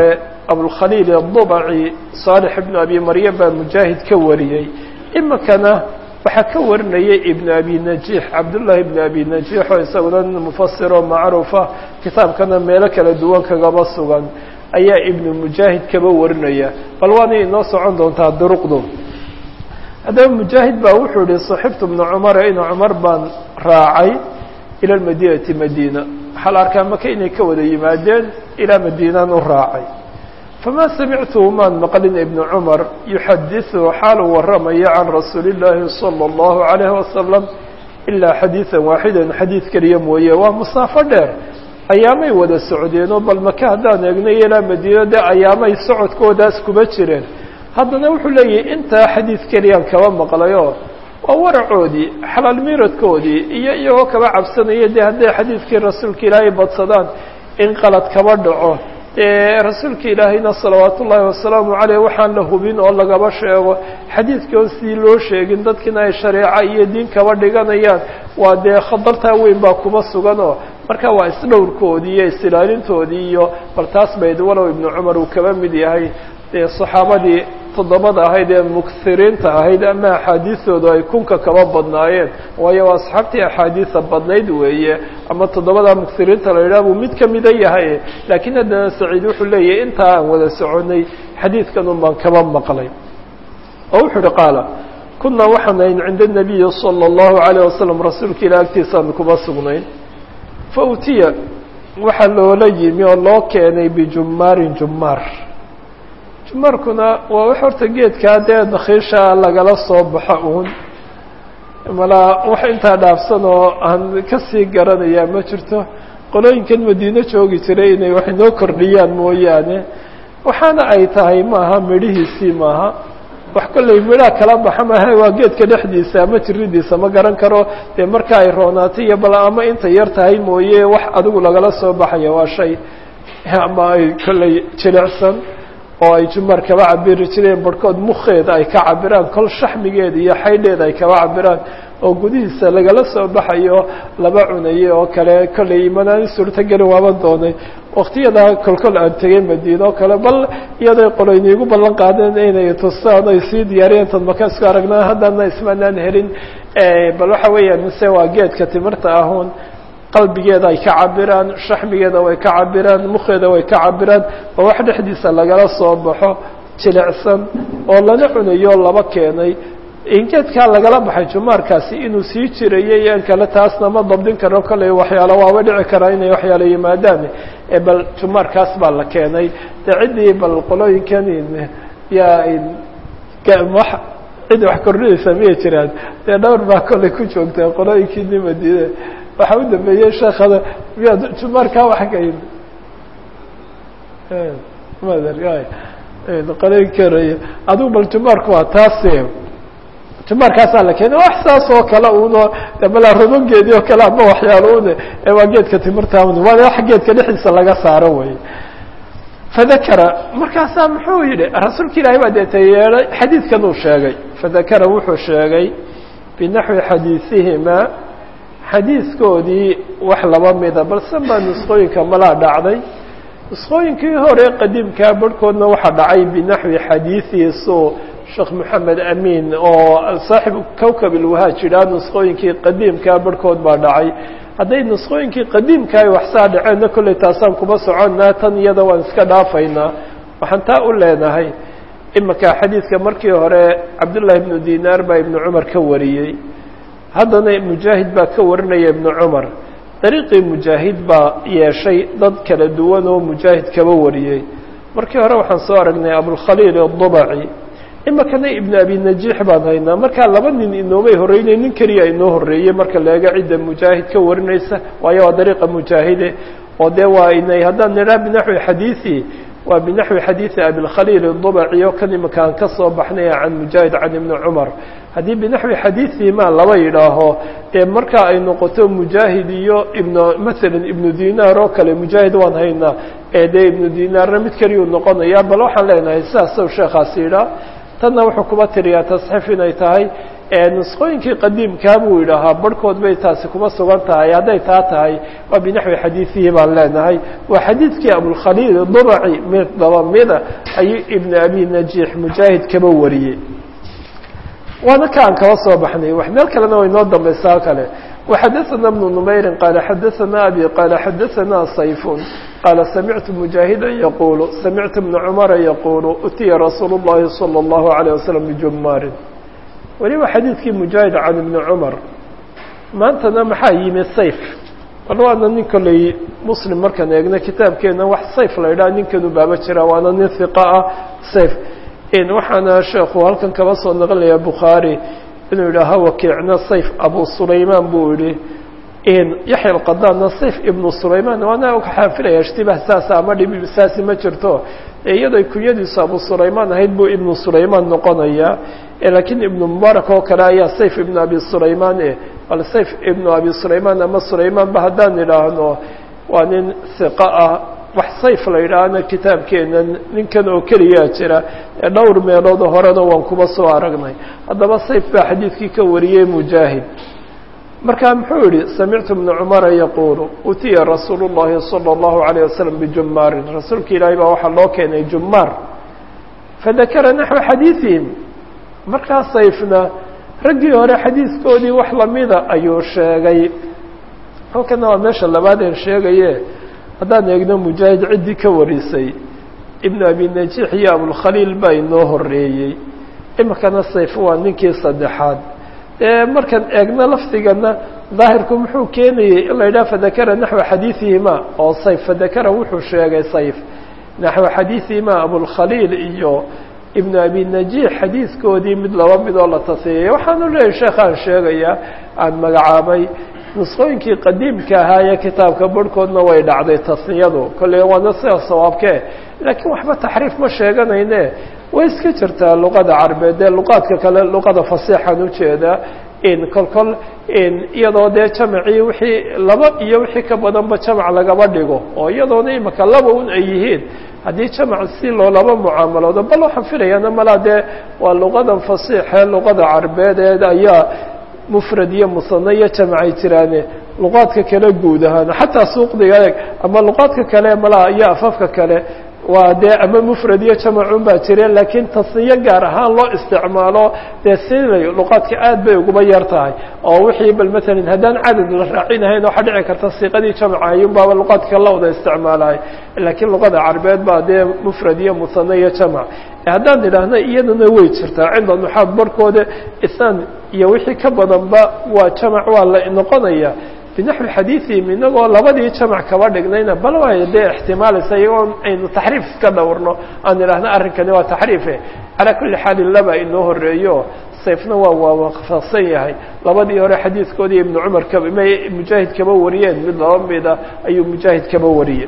abulkhaliil adubaci saalix ibnu abi maryam baa mujaahid ka wariyey iminkana waxaa ka warinaya ibnu abi najiix cabdullaahi ibnu abi najiix oo isaguna mufasiroo macruufa kitaabkana meelo kala duwan kagaba sugan ayaa ibnu mujaahid kaba warinaya bal waana inoo socon doontaa duruqdu haddaba mujaahid baa wuxuu yihi saxibtu bna cumara ina cumar baan raacay ila lmadiinati madiina waxaa la arkaa maka inay ka wada yimaadeen ilaa madiinaan u raacay famaa samictuhu maan maqlin ibnu cumar yuxadiثu xaaluu waramaya can rasuuli اllaahi salى اllahu عalayhi wasalam ilaa xadiiثa waaxidan xadiid keliya mooye waa musaafo dheer ayaamay wada socdeenoo bal maka haddaan eegnay ilaa madiina dee ayaamay socodkoodaas kuba jireen haddana wuxuu leeyahay intaa xadiid keliyaan kaba maqlayoo waa waracoodii xalaal miiradkoodii iyo iyagoo kaba cabsanaya dee hadday xadiidkii rasuulka ilaahay badsadaan in qalad kaba dhaco dee rasuulka ilaahayna salawaat ullaahi wasalaamu caleyh waxaan la hubin oo lagaba sheego xadiidkii oo sidii loo sheegin dadkiina ay shareeco iyo diin kaba dhiganayaan waa dee khatartaa weyn baa kuma suganoo marka waa isdhowrkoodii iyo isilaalintoodii iyo bal taas bayd walow ibnu cumar uu kaba mid yahay dee saxaabadii toddobada ahayd ee muksiriinta ahayd ama axaadiistoodu ay kunka kaba badnaayeen waayo waa asxaabtii axaadiisa badnayd weeye ama toddobada muksiriinta la yidhaha buu mid kamida yahay laakiin haddana saciid wuxuu leeyahay intaa aan wada soconay xadiidkan un baan kaba maqlay oo wuxuu uhi qaala kunaa waxaan ahayn cinda nabiyi sala allahu alayh wasalam rasuulka ilah agtiisaan kuma sugnayn fa utiya waxaa loola yimi oo loo keenay bijumaarin jumaar jumaarkuna waa wax horta geedkaa dee dakhiisha lagala soo baxo uun malaa wax intaa dhaafsan oo aan kasii garanayaa ma jirto qolooyinkan madiine joogi jiray inay wax inoo kordhiyaan mooyaane waxaana ay tahay maaha midhihiisii maaha wax kollay midhaa kala baxa maaha waa geedka dhexdiisa ama jiridiisa ma garan karo dee marka ay roonaatay iyo bal ama inta yar tahay mooye wax adigu lagala soo baxaya waa shay ama ay kollay jilicsan oo ay jumar kaba cabiri jireen barhkood mukeeda ay ka cabiraan kol shaxmigeeda iyo xaydheeda ay kaba cabiraan oo gudihiisa lagala soo baxayo laba cunaye oo kale kollay imanaan suurtagelin waaban doonay waktiyadaa kolkol aan tegay madiina oo kale bal iyaday qoloyna igu ballan qaadeen inay tustaan ay sii diyaariyeen tad maka isku aragnaa haddana ismanaan helin bal waxa weeyaan mise waa geedka timirta ahun qalbigeeda ay ka cabiraan shaxmigeeda way ka cabiraan mukeeda way ka cabiraan oo wax dhexdiisa lagala soo baxo jilicsan oo lana cunayo laba keenay ingeedkaa lagala baxay jumaarkaasi inuu sii jirayay an kale taasna ma dabdin karo kollay waxyaalo waaba dhici karaa inay waxyaalo yimaadaan bal jumaarkaas baa la keenay de ciddii bal qolooyinkan yaa wa cid wax kordhinaysa miyay jiraan dee dhowr baa kollay ku joogta qolooyinkiini madiine waxaa u dambeeyey sheekada miyaad jumaarkaa wax kayn qolooyinkan adigu bal jumaarku waa taas jumaarkaasaa la keenay wax saas oo kale uno malaa robangeedii oo kale ama waxyaalo une waa geedka timirta un waa wax geedka dhexdiisa laga saaro wey fadakara markaasaa muxuu yihi rasuulka ilaahay baa deeta yeedhay xadiidkan uu sheegay fadakara wuxuu sheegay binaxwi xadiisihima xadiiskoodii wax laba mida balse baa nusqooyinka malaa dhacday nusqooyinkii hore qadiimkaa barhkoodna waxaa dhacay binaxwi xadiiiisu sheekh moxamed amin oo saaxib kowkab ilwahaaj yidhaha nusqooyinkii qadiimkaa barhkood baa dhacay hadday nusqooyinkii qadiimka ay waxsaa dhaceenna kollay taasaan kuma soconnaa tan iyada waan iska dhaafaynaa waxaan taa u leenahay imanka xadiidka markii hore cabdullaahi ibnu dinaar baa ibnu cumar ka wariyey haddana mujaahid baa ka warinaya ibnu cumar dariiqii mujaahid baa yeeshay dad kala duwan oo mujaahid kaba wariyey markii hore waxaan soo aragnay abulkhaliil adubaci imakana ibnu abi najiix baan haynaa markaa laba nin inoomay horreynay nin keliya inoo horreeyey marka leega cidda mujaahid ka warinaysa waayo waa dariiqa mujaahide oo dee waa inay haddaan nidhaha binaxwi xadiiثi waa binaxwi xadiiثi abilkhaliil adubaci oo kan imika aan ka soo baxnay can mujaahid can ibni cumar haddii binaxwi xadiiثi ma laba yidhaaho dee marka ay noqoto mujaahid iyo ibn masalan ibnu dinaar oo kale mujaahid waan haynaa ee dee ibnu dinaarna mid keliyuu noqonaya bal waxaan leenahay sidaas sheekaasi yidhaah tanna wuxuu kuba tiriyaa tasxiif inay tahay nusqooyinkii qadiimkaa buu yidhaahaa barhkood bay taasi kuma sugan tahay hadday taa tahay waa binaxwi xadiidihi baan leenahay waa xadiidkii abulkhaliil duraci mid daba mida ayuu ibn abi najiix mujaahid kaba wariyey waana ka aan kaba soo baxnay wax meel kalena way noo dambaysaa kale وxadثna بن نmayri qال xadثna abي qال xadثna sayf qال samictu مجاهida yqul samictu بن cmra yqul utiya rasuul الlahi slى الlaه عليه وsلم bjumaarin weliba xadiidkii mujaahid can ibni cumar maantana maxaa yimi sayf bal waana nin kolley muslim markaan eegna kitaabkeena wax sayf la idhaha ninkanu baaba jira waana nin hiqa ah sayf waxaana sheekhu halkan kaba soo naqlinaya bukhaari inuu yidhaaha wakiicna sayf abu sulaymaan buu yihi yaxya alqadaanna sayf ibnu sulaymaan waana xaafilaya ishtibah saasa ama dhib saasi ma jirto iyaday kunyadiisu abu sulaymaan ahayd buu ibnu sulaymaan noqonaya laakiin ibnu mubaarak oo kale ayaa sayf ibnu abi sulaymaan e bal sayf ibnu abi sulaymaan ama sulaymaan ba haddaan idhaahno waa nin hiqa ah wax sayf la yidhaahna kitaabkeena ninkan oo keliyaa jira ee dhowr meeloodoo horena waan kuba soo aragnay haddaba sayf baa xadiidkii ka wariyey mujaahid markaa muxuu yihi samictu bna cumara yaquulu utiya rasuulu llahi salى اllahu عalيه wasalam bijumaarin rasuulka ilaahay baa waxaa loo keenay jumaar fadakara naxwa xadiiثihim markaa sayfna raggii hore xadiidkoodii wax lamida ayuu sheegay halkana waa meesha labaadeen sheegaye haddaan eegno mujaahid ciddii ka warisay ibnu abi najiix iyo abulkhaliil baa inoo horeeyey imikana sayf waa ninkii saddexaad ee markaan eegno lafdigana daahirku muxuu keenayey in la yidhaha fadakara naxwa xadiiثihima oo sayf fadakara wuxuu sheegay sayf naxwa xadiiثihima abulkhaliil iyo ibnu abi najiix xadiidkoodii mid laba mid oo la tasiyaya waxaanu leeyahy sheekhaan sheegaya aan magacaabay nusqooyinkii qadiimka ahaa ee kitaabka barhkoodna way dhacday tasniyadu kolley waana sida sawaabkee laakiin waxba taxriif ma sheeganayne way iska jirtaa luqada carbeed ee luqaadka kale luqada fasiixan ujeeda in kol kol iyadoo dee jamacii wixii laba iyo wixii ka badanba jamac lagaba dhigo oo iyadoona imika laba un ay yihiin haddii jamac si loolaba mucaamaloodo bal waxaan filayaana malaa dee waa luqadan fasiixee luqada carbeedeed ayaa mufrad iyo musano iyo jamacay jiraane luqaadka kale guud ahaan xataa suuqdiga eeg ama luqaadka kale malaa iyo afafka kale waa dee ama mufrad iyo jamacun baa jireen laakiin tasniyo gaar ahaan loo isticmaalo dee silay luqaadka aad bay uguba yar tahay oo wixii bal matalan haddaan cadad la raacinahayn waxaa dhici karta siiqadii jamaca ayunbaaba luqaadka la wada isticmaalahay laakiin luqada carbeed baa dee mufrad iyo musano iyo jamac haddaan idhaahna iyadana way jirtaa cinda nuxaad barhkooda isaan iyo wixii ka badanba waa jamac waa la noqonaya binaxwi xadiiثihim inagoo labadii jamac kaba dhignayna bal way dee ixtimaalaysa iyagoo aynu taxriif iska dhowrno aan idhaahna arrinkani waa taxriife calaa kuli xaalin laba inoo horeeyo sayfna waa waafaqsan yahay labadii hore xadiidkoodii ibnu cumar ka may mujaahid kaba wariyeen mid laba mida ayuu mujaahid kaba wariyey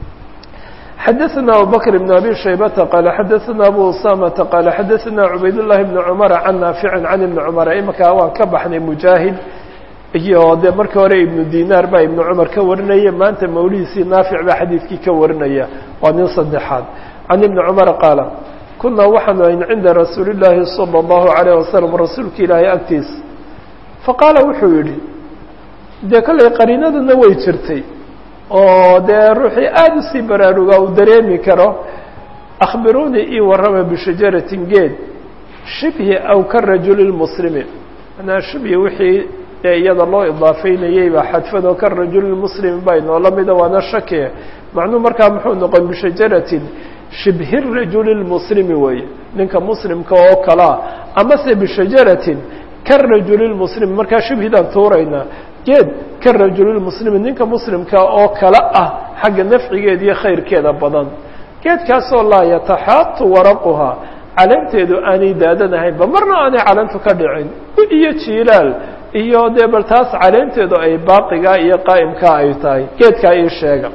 xadaثna abubakr بn abi shaybata qaala xadaثna abu usamata qaala xadaثna cubayd llahi bn cumara can naafici can ibni cumara imankaa waan ka baxnay mujaahid iyo dee markii hore ibnu dinaar baa ibnu cumar ka warinaya maanta mawlihiisii naafic baa xadiidkii ka warinaya waa nin saddexaad can ibni cumara qaala kunaa waxaanu ayn cinda rasuuli llaahi salى اllahu alayh wasalam rasuulka ilaahay agtiisa faqaala wuxuu yidhi dee kollay qariinadana way jirtay oo dee ruuxii aada usii baraarugaa uu dareemi karo akhbiruunii ii warrama bishajaratin geed shibhi aw ka rajuli lmuslimi manaa shibhi wixii ee iyada loo idaafeynayey baa xadfan oo ka rajulilmuslimi baa inoola mida waana shake macnuu markaa muxuu noqon bishajaratin shibhi rajuli lmuslimi weeye ninka muslimka oo kalaa amase bishajaratin ka rajuli lmuslimi markaa shibhidaan tuuraynaa geed ka rajulilmuslimi ninka muslimka oo kale ah xagga nafcigeeda iyo khayrkeeda badan geedkaasoo laa yataxaatu waraquhaa caleenteedu aanay daadanahaynba marna aanay caleentu ka dhicin iyo jiilaal iyo dee bal taas caleenteedu ay baaqiga iyo qaa'imkaa ay tahay geedkaa ii sheega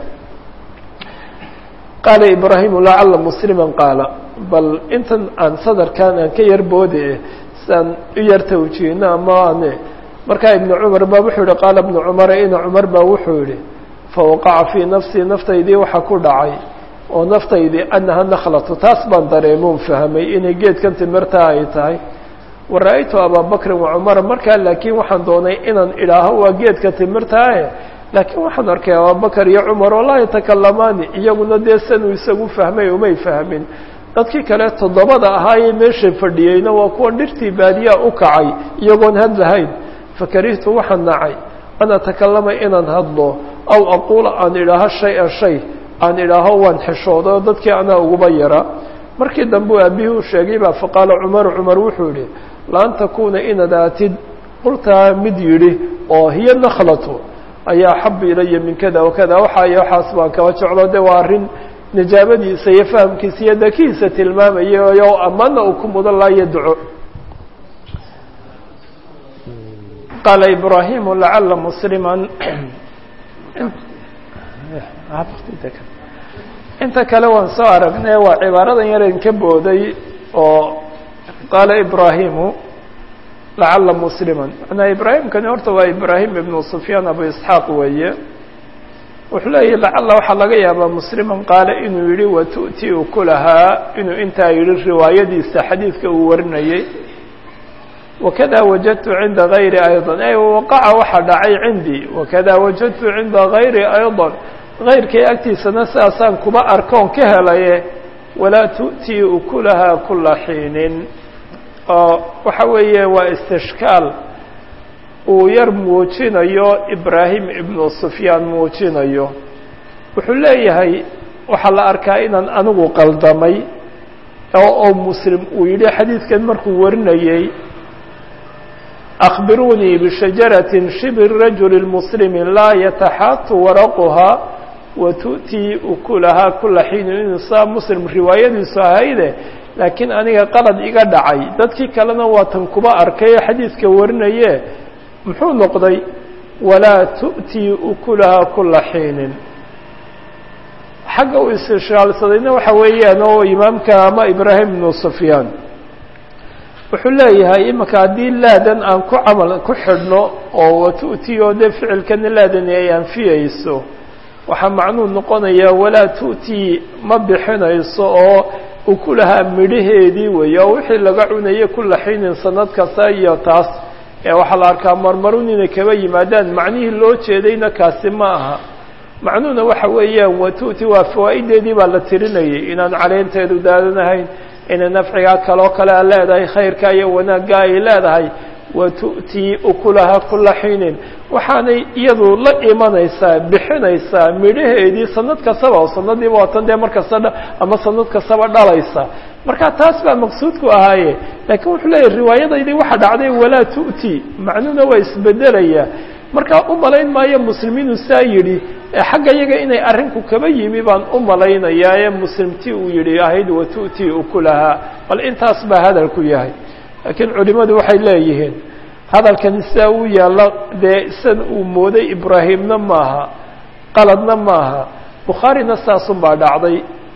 qaala ibraahimu lacala musliman qaala bal intan aan sadarkan aan ka yar boode siaan u yar tawjiihno ama ane markaa ibnu cumar baa wuxuu yihi qaala ibnu cumara ina cumar baa wuxuu yihi fawaqaca fii nafsii naftaydii waxa ku dhacay oo naftaydii annaha nakhlatu taas baan dareemoon fahmay inay geedkan timirtaa ay tahay wara-aytu abaabakrin wacumara markaa laakiin waxaan doonay inaan idhaaho waa geedka timirtaae laakiin waxaan arkay abaabakar iyo cumar oo laa yatakalamaani iyaguna dee sanuu isagu fahmay umay fahmin dadkii kale toddobada ahaayee meesha fadhiyeyna waa kuwan dhirtii baadiyaa u kacay iyagoon hadlahayn fakarihtu waxaan nacay an atakalama inaan hadlo aw aquula aan idhaaho shay-an shay aan idhaaho waan xishooday oo dadkii anaa uguba yara markii dambe u aabihii u sheegay baa faqaala cumaru cumar wuxuu yihi laan takuuna inaad aatid qultaa mid yidhi oo hiya nakhlatu ayaa axabu ilaya min kada wakada waxa iyo waxaas baan kaba jeclo de waa arrin nijaabadiisa iyo fahamkiisa iyo dakihiisa tilmaamaya o ammaana uu ku mudan laayo duco qaala ibraahimu lacala muslima inta kale waan soo aragnay waa cibaaradan yaren ka booday oo qaala ibraahimu lacala muslima manaa ibraahimkani horta waa ibraahim ibnu sufyaan abu isxaaq weeye wuxuu leeyahy lacala waxaa laga yaabaa musliman qaale inuu yihi watu'ti ukulahaa inuu intaa yihi riwaayadiisa xadiidka uu warinayey wakada wajadtu cinda gayri ayضa ay waqaca waxaa dhacay cindii wakada wajadtu cinda gayri ayضa gayrkay agtiisana sidaasaan kuba arkoon ka helaye walaa tu'tii ukulahaa kula xiinin oo waxa weeye waa istishkaal uu yar muujinayo ibraahim ibnu sufyaan muujinayo wuxuu leeyahay waxaa la arkaa inaan anigu qaldamay oo muslim uu yidhi xadiidkan markuu warinayey أخبروني بشجرة شبه الرجل المسلم لا يتحات ورقها وتؤتي أكلها كل حين insaa مسلم riwaayadiisu ahayde laakiin aniga qalad iga dhacay dadkii kalena waa tan kuba arkay xadiidka warinaye muxuu noqday walaa tu'tii ukulahaa kula xiinin xagga uu istishaalsadayna waxa weeyaan oo imaamka ama ibraahim ibnu sufyaan wuxuu leeyahay imika haddii laadan aan ku camal ku xidhno oo watu'ti oo dee ficilkana laadani ay anfiyeyso waxaa macnuu noqonayaa walaa tu'tii ma bixinayso oo ukulahaa midhaheedii weeye oo wixii laga cunayay kula xiinin sanad kasta iyo taas ee waxaa la arkaa marmarun inay kaba yimaadaan macnihii loo jeedayna kaasi ma aha macnuhuna waxa weeyaan watu'ti waa fawaa'ideedii baa la tirinayay inaan caleenteedu daadanahayn inay nafcigaa kaloo kale a leedahay khayrka iyo wanaagga ay leedahay watu'tii ukulahaa kula xiinin waxaanay iyadu la imanaysaa bixinaysaa midhaheedii sanad kastaba oo sanadiiba waatan dee mar kasta ama sanad kastaba dhalaysa marka taas baa maqsuudku ahaaye laakiin wuxuu leeyahy riwaayadaydii waxa dhacday walaa tu'ti macnuhuna waa isbedelaya markaa u malayn maayo muslimiinu saa yidhi xagga yaga inay arrinku kaba yimi baan u malaynayaa ee muslimtii uu yidhi ahayd watu'tii ukulahaa bal intaas baa hadalku yahay laakiin culimadu waxay leeyihiin hadalkani sidaa uu yaalla dee san uu mooday ibraahimna maaha qaladna maaha bukhaarina saasun baa dhacday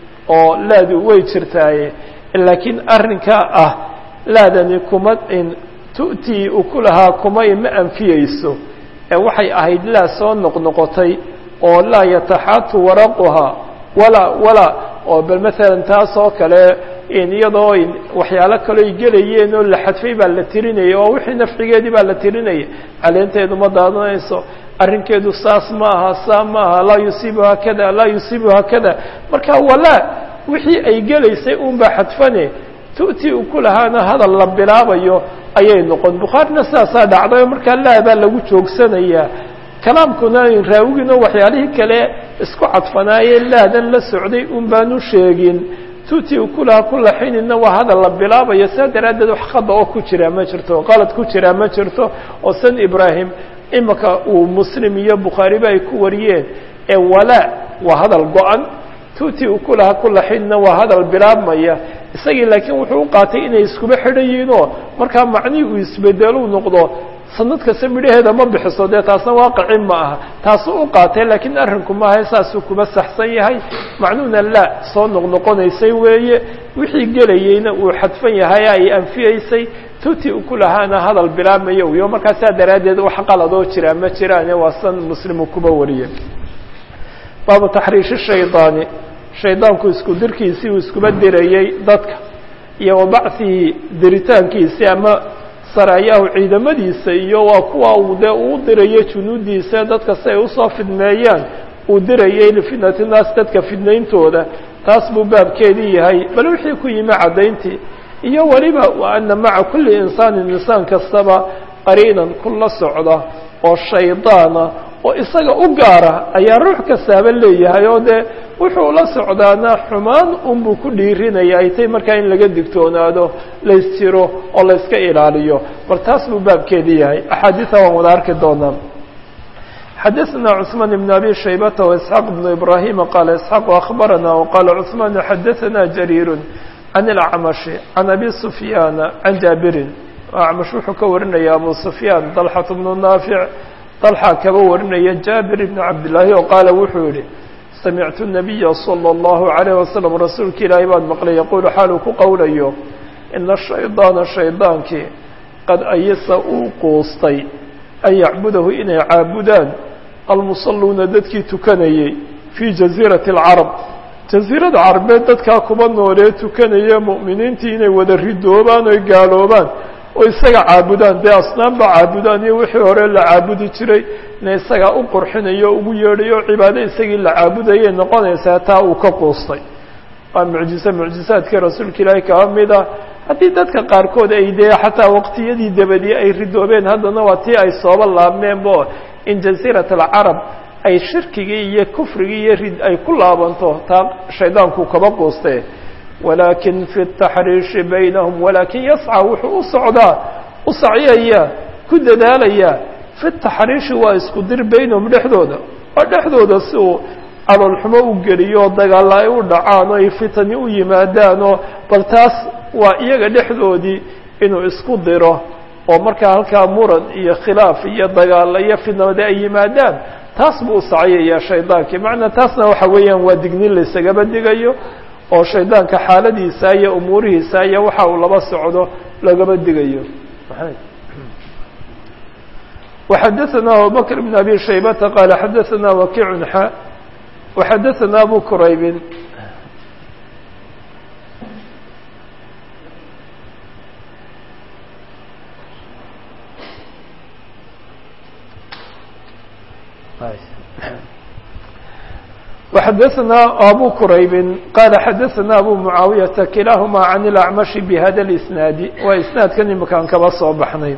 oo laadu way jirtaaye laakiin arrinkaa ah laadani kuma in tu'tii ukulahaa kuma ima anfiyeyso ee waxay ahayd laa soo noqnoqotay oo laa yataxaatu waraquhaa walaa walaa oo bal maalan taas oo kale iyadoo waxyaalo kaloo ay gelayeen oo la xadfay baa la tirinayay oo wixii nafcigeedii baa la tirinayay caleenteedu ma daadanayso arrinkeedu saas ma aha saa ma aha laa yusiibuha kada laa yusiibuha kada marka walaa wixii ay gelaysay un baa xadfane tu'tii ukulahaana hadal la bilaabayo ayay noqon bukhaarina sidaasaa dhacday markaa laa baa lagu joogsanayaa kalaamkuna raawigina waxyaalihii kale isku cadfanaaye laadan la socday un baanu sheegin tu'tii ukulaha kula xinina waa hadal la bilaabayo saa daraaddeed wax khada oo ku jiraa ma jirto qalad ku jiraa ma jirto oo san ibraahim imika uu muslim iyo bukhaariba ay ku wariyeen ee walaa waa hadal go-an tu'tii ukulaha kula xinina waa hadal bilaabmaya isagii laakiin wuxuu u qaatay inay iskuba xidhan yihiinoo markaa macnihii uu isbedeluu noqdo sanad kasta midhaheeda ma bixiso dee taasna waaqicin ma aha taasuu u qaatay laakiin arrinku maaha saasuu kuba saxsan yahay macnuhuna laa soo noqnoqonaysay weeye wixii gelayeyna uu xadfan yahay ay anfiyeysay tuti ukulahaana hadal bilaabmaya iyo markaa saa daraaddeed wax qaladoo jiraa ma jiraane waa san muslimu kuba wariye baabu taxriishi shaydaani shaydaanku isku dirkiisii uu iskuba dirayey dadka iyo wa bachihi diritaankiisii ama saraayahu ciidamadiisa iyo waa kuwa uu dee uu dirayo junuudiisa dadka si ay usoo fidmeeyaan uu dirayay lifitnati naas dadka fidnayntooda taas buu baabkeedii yahay bal wixii ku yimi caddayntii iyo weliba wa ana maca kulli insaanin insaan kastaba qariinan ku la socda oo shaydaana oo isaga u gaara ayaa ruux kastaaba leeyahay oo dee wuxuu la socdaana xumaan unbuu ku dhiirinaya ay tay markaa in laga digtoonaado laysjiro oo layska ilaaliyo bal taas buu baabkeedii yahay axaadiida waan wada arki doonaa xadaثna cثmaan بn abi shaybata وإسxaaq بn ibrahima qaala isxaaq akhbarana وqaala cثmaan xadaثana jariir can اlacmashi can abi sufyaana can jaabirin acmash wuxuu ka warinaya abu sufyaan dalxat bnu naafic dalxa kaba warinaya jaabir ibn cabdillaahi oo qaala wuxuu yihi samictu الnabiya salى اllahu عalayh wasalam rasuulka ilaahay baan maqlay yaquulu xaaluu ku qowlayo ina shaydaana shaydaankii qad ayasa uu quustay an yacbudahu inay caabudaan almusalluuna dadkii tukanayey fii jaziirati alcarab jaziirada carabeed dadkaa kuba noolee tukanaya mu'miniintii inay wada ridoobaan oy gaaloobaan oo isaga caabudaan dee asnaamba caabudaan iyo wixii hore la caabudi jiray ina isagaa u qurxinayo o ugu yeedhayo cibaado isagii la caabudayay noqonaysaa taa uu ka quustay waa mucjize mucjizaadkii rasuulka ilaahay kaba mid ah haddii dadka qaarkood ay dee xataa waqtiyadii dabadii ay ridoobeen haddana waa tii ay sooba laabmeenbo in jaziirat alcarab ay shirkigii iyo kufrigii iyo rid ay ku laabanto taa shaydaanku kaba quuste walaakin fi taxriishi baynahum walaakin yascى wuxuu u socdaa u sacyaya ku dadaalaya fi taxriishi waa isku dir baynahum dhexdooda oo dhexdooda si uu caloolxumo u geliyo dagaalla ay u dhacaan oo ay fitani u yimaadaanoo bal taas waa iyaga dhexdoodii inuu isku diro oo markaa halkaa muran iyo khilaaf iyo dagaalla iyo fitnamade ay yimaadaan taas buu u sacyaya shaydaankii macnaa taasna waxa weeyaan waa dignin laysagaba digayo oo shaydaanka xaaladiisa iyo umuurihiisa iyo waxa uu laba socdo lagaba digayo وxadaثna abubakr بn abi shaybata qaala xadaثna wakiic xa وxadaثna abu quraybi وxadaثna abu quraybi qaala xadaثna abu mucaawiyaةa kilaahuma can اlacmashi bhada اlisnaadi waa isnaadkan imakaan kaba soo baxnay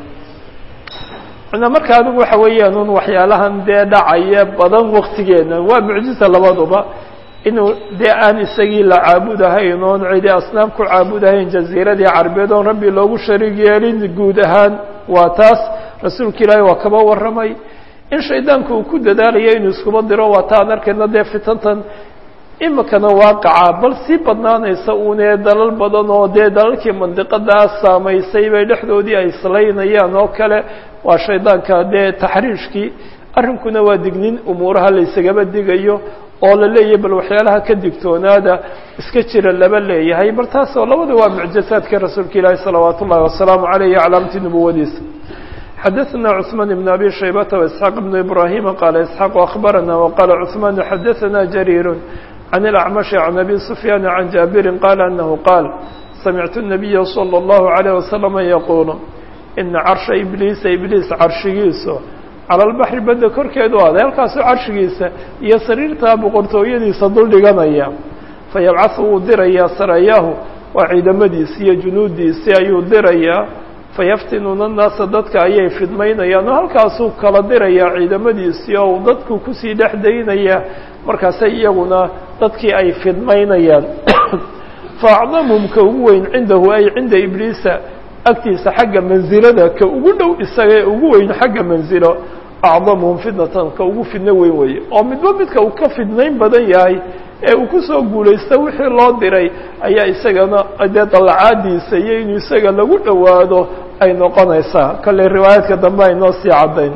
na marka adigu waxa weeyaan un waxyaalahan dee dhacaya badan waktigeena waa mucjiza labaduba inuu dee aan isagii la caabudahayn oon cidi asnaam ku caabudahayn jaziiradii carbeed oon rabbi loogu shariig yeelin guud ahaan waa taas rasuulka ilaahi waa kaba warramay in shaydaanku uu ku dadaalayo inuu iskuba diro waa ta aan arkayna dee fitantan imikana waaqaca bal sii badnaanaysa uunee dalal badan oo dee dalalkii mandiqadaas saamaysay bay dhexdoodii ay islaynayaan oo kale waa shaydaanka dee taxriishkii arrinkuna waa dignin umuuraha laysagaba digayo oo la leeyahay bal waxyaalaha ka digtoonaada iska jira laba leeyahay bal taasoo labada waa mucjizaadkii rasuulka ilaahi salawaat ullahi wasalaamu caleyh iyo calaamati nubuwadiisa xadaثna cثmaan بn abi shaybata وإسxaaq بn ibrahima qaala isxaaq akhbarana waqaala cثmaan xadaثna jariir can اlacmashi can abi sufyaan can jaabirin qaala anahu qaal samictu الnabiya slى اllahu عalيه waslama yaquulu ina carsha ibliisa ibliis carshigiisu cala lbaxri badda korkeedu aaday halkaasuu carshigiisa iyo sariirtaa boqortooyadiisa dul dhiganaya fayabcahu wuu dirayaa sarayaahu waa ciidamadiisi iyo junuudiisii ayuu dirayaa fayaftinuuna annaasa dadka ayay fidmaynayaan oo halkaasuu kala dirayaa ciidamadiisii oo uu dadku kusii dhex daynaya markaasay iyaguna dadkii ay fidmaynayaan faacdamuhum ka ugu weyn cindahu ay cinda ibliisa agtiisa xagga mansilada ka ugu dhow isaga ee ugu weyn xagga mansilo acdamuhum fitnatan ka ugu fidno weyn weeye oo midba midka uu ka fidnayn badan yahay ee uu kusoo guulaysta wixii loo diray ayaa isagana dee dallacaadiisa iyo inuu isaga lagu dhowaado ay noqonaysaa kale riwaayaadka dambe ay noo sii caddayn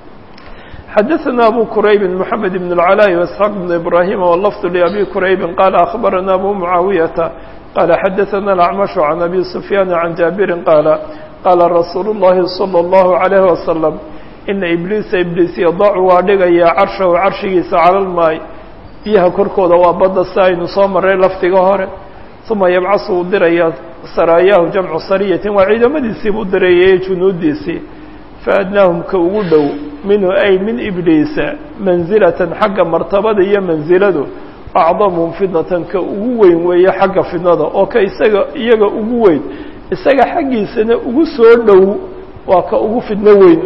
xadaثna abu quraybi mحamed بn اlcalاء واسxaaq بn ibrahim wlafd labi quraybi qaala akhbarana abu mucaawiyata qaala xadaثna اlacmash can abi sufyaan can jaabirin qaala qaala rasuulu الlahi salى الlahu عalayh wasalam ina ibliisa ibliis yadacu waa dhigayaa carshahu carshigiisa cala lmaay biyaha korkooda waa badda si aynu soo maray lafdiga hore uma yabcasu uu diraya saraayahu jamcu sariyatin waa ciidamadiisii buu dirayay junuudiisii faadnaahum ka ugu dhow minhu ay min ibliisa mansilatan xagga martabada iyo mansiladu acdamuhum fidnatan ka ugu weyn weeye xagga fidnada oo ka isaga iyaga ugu weyn isaga xaggiisana ugu soo dhow waa ka ugu fidno weyn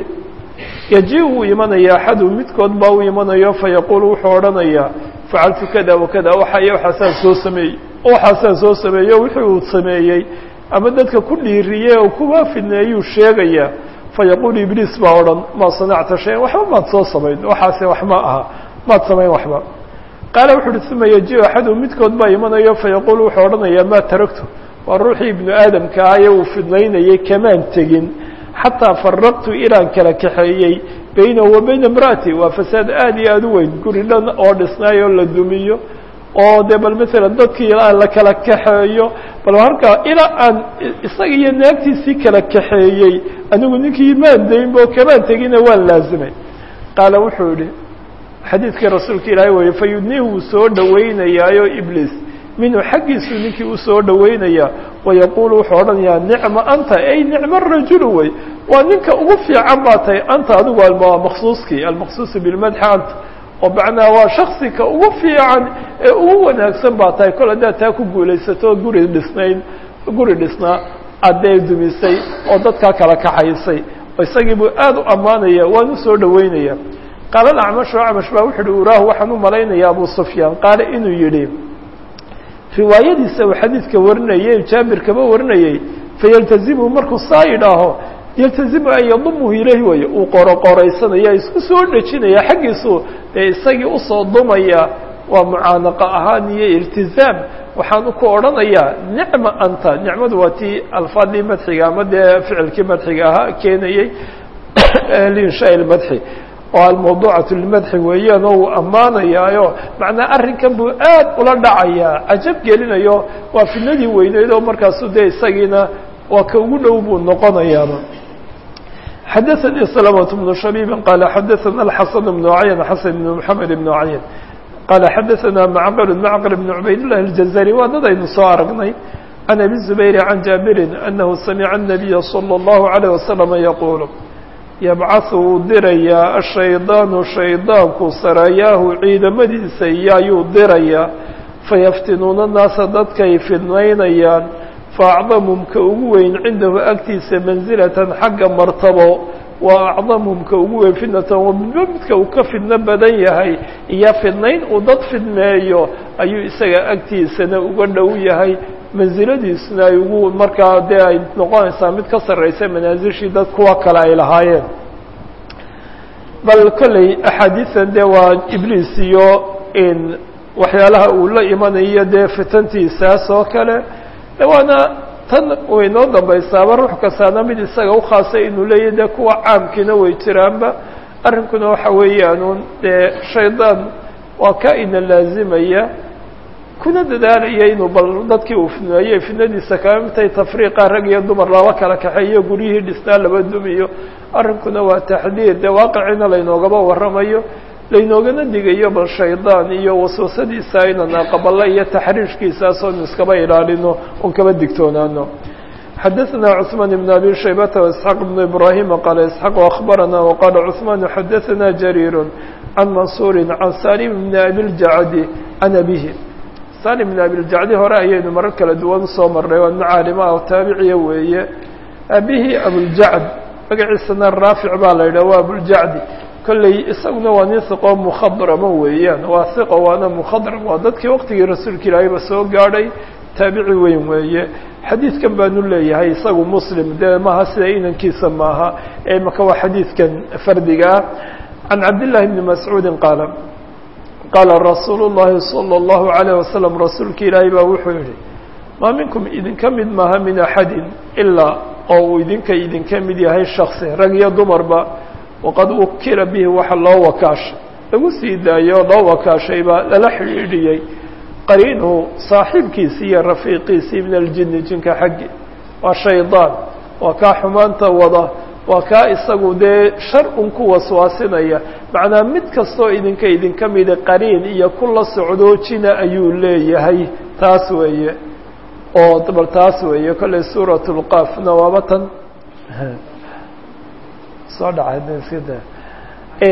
yaji uu imanaya axadu midkood baa u imanayo fayaquulu wuxuu odhanayaa facaltu kada wakada waxa iyo waxaasaan soo sameeyey waxaasaan soo sameeyo wixii uu sameeyey ama dadka ku dhiiriyey oo kuwa fidneeyuu sheegayaa fayaquulu ibliis baa odhan maa sanacta shayan waxba maad soo samayn waxaase wax ma aha maad samayn waxba qaala wuxu uhi uma yaji axadu midkood baa imanayo fayaquulu wuxuu odhanayaa maa taragtu waa ruuxii ibnu aadamka ah ee uu fidnaynayay kamaan tegin xataa faraqtu ilaan kala kaxeeyey baynahu wa bayna imra'ati waa fasaad aad iyo aad u weyn guri dhan oo dhisnaay oo la dumiyo oo dee bal maalan dadkii aan la kala kaxeeyo bal halkaa ilaa aan isaga iyo naagtiisii kala kaxeeyey anigu ninkii maan daynbo kamaan tegina waan laazimay qaala wuxuu yihi xadiidkii rasuulka ilaahay weeye fayudnihi wuu soo dhawaynayaayo ibliis minhu xaggiisu ninkii u soo dhawaynaya wayaquulu wuxuu odhanayaa nicma anta ay nicma rajulu wey waa ninka ugu fiican baa tahay anta adigu almaqsuuskii almaqsuusu bilmadxi anta oo macnaha waa shaksika ugu fiican ee ugu wanaagsan baa tahay kol haddaad taa ku guulaysato guri dhisnayn guri dhisnaa addee dumisay oo dadkaa kala kaxaysay isagii buu aad u ammaanaya waan u soo dhawaynaya qaala acmashu acmash baa wuxu uhi uraahu waxaan u malaynaya abu sufyaan qaale inuu yidhi riwaayadiisa uu xadiidka warinayay jaabir kaba warinayay fayaltazimu markuu saa yidhaaho yaltazimu an yadumuhu ilayhi way uu qoroqoraysanaya isku soo dhejinaya xaggiisu dee isagii usoo dumaya waa mucaanaqa ahaan iyo iltizaam waxaanu ku odhanayaa nicma anta nicmadu waa tii alfaadii madxiga ama dee ficilkii madxiga ahaa keenayey linshaa ilmadxi oo almawduucatu limadxi weeyaan oo uu ammaanayaayo macnaa arrinkan buu aad ula dhacayaa cajab gelinayo waa fidnadii weyneyd oo markaasu dee isagiina waa ka ugu dhow buu noqonayaaba xadaثnii سلمة بن شhبيب qال xadaثna الxaسن بن عayn xaسن بن محamed بن عayn qال xadaثna معqل معqل بن عubayd اللh الجزري waa dad aynu soo aragnay عن أbي الزبير عن جابر أنه سمع النبي صلى الله عليه وسلم يقول yabcaثu wuu dirayaa ashaydaanu shaydaanku sarayaahu ciidamadiisa iyo ayuu dirayaa fayaftinuuna naasa dadkay fidnaynayaan faacdamhum ka ugu weyn cindahu agtiisa mansilatan xagga martabo waa acdamhum ka ugu weyn fidnatan waa midba midka uu ka fidno badan yahay iyo fidnayn uu dad fidmeeyo ayuu isaga agtiisana uga dhow yahay mansiladiisuna ay ugu markaa dee ay noqonaysaa mid ka sarraysa manaasishii dad kuwa kale ay lahaayeen bal kolley axaadiisan dee waa ibliis iyo in waxyaalaha uu la imanayo dee fitantiisaas oo kale waana tan way noo dambaysaaba ruux kastaana mid isaga ukhaasay inuu leeyahy dee kuwa caamkiina way jiraanba arrinkuna waxa weeyaanuun dee shaydaan waa ka ina laazimaya kuna dadaalaya inuu bal dadkii uu fidneeyey fidnadiisa kama midtay tafriiqa rag iyo dumar laba kala kaxeeyo guryihii dhisnaa laba dumiyo arrinkuna waa taxdiir dee waaqicina laynoogaba warramayo laynoogana digayo bal shaydaan iyo waswasadiisa aynan aqbalo iyo taxriishkiisaas oonu iskaba ilaalino un kaba digtoonaano xadaثna cثmaan بn abi shaybata واسxaaq بn ibrahima qaala isxaaq akhbarana waqaala cثmaan xadaثna jariir can mansuuri can salim bn abi ljacdi can abihi salim bn abiljacdi hore ayaynu marar kala duwan usoo marnay waa macaalima oo taabiciya weeye aabihii abuljacd magaciisana raafic baa la yidhah waa abuljacdi kolley isaguna waa nin hiqoo mukhadrama weeyaan waa hiqo waana mukhadram waa dadkii waqtigii rasuulka ilaahayba soo gaadhay taabici weyn weeye xadiidkan baanu leeyahay isagu muslim dee maaha sida inankiisa maaha ee maka waa xadiidkan fardiga ah can cabdillahi bni mascuudin qaala qaala rasuulu llahi salى اllahu عalayه wasalam rasuulka ilaahay baa wuxuu yihi maa minkum idinka mid maaha min axadin ilaa oo uu idinka idinka mid yahay shaksi rag iyo dumarba waqad ukila bihi waxa loo wakaashay lagu sii daayo loo wakaashay baa lala xidhiidhiyey qariinuhu saaxiibkiisii iyo rafiiqiisii min aljini jinka xaggi waa shaydaan waa kaa xumaanta wada waa kaa isagu dee shar un ku waswaasinaya macnaa mid kastoo idinka idinka mida qariin iyo kula socdoojina ayuu leeyahay taas weeye oo bal taas weeye kolley suurat lqaafna waaba tan soo dhacay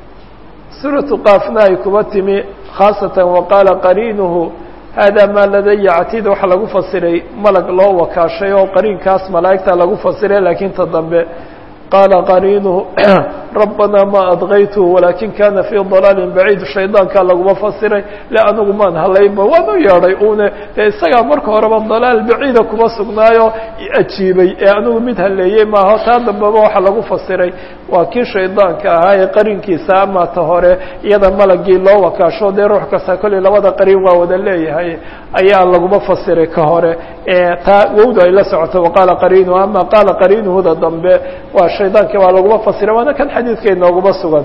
suuratu qaafna ay kuba timi khaasatan waqaala qariinuhu hada maa ladaya catiid waxaa lagu fasiray malag loo wakaashay oo qariinkaas malaa'igta lagu fasiray laakiin ta dambe qaala qariinuhu rabbanaa ma adgaytuhu walaakin kana fii dalaalin baciid shaydaankaa laguma fasiray le anigu maan halaynba waan u yeedhay une dee isagaa marka horeba dalaal baciida kuma sugnaayo ajiibay ee anigu mid haleeyey maaho taa dambeba waxaa lagu fasiray waa kii shaydaanka ahaa ee qarinkiisa ama ta hore iyada malagii loo wakaasho dee ruux kasta kolley labada qarin waa wada leeyahay ayaa laguma fasiray ka hore taa wowda ay la socoto waqaala qariinuhu ama qaala qariinuhuda dambe waa shaydaankii waa laguma fasiray waana kan xadiidka inooguma sugan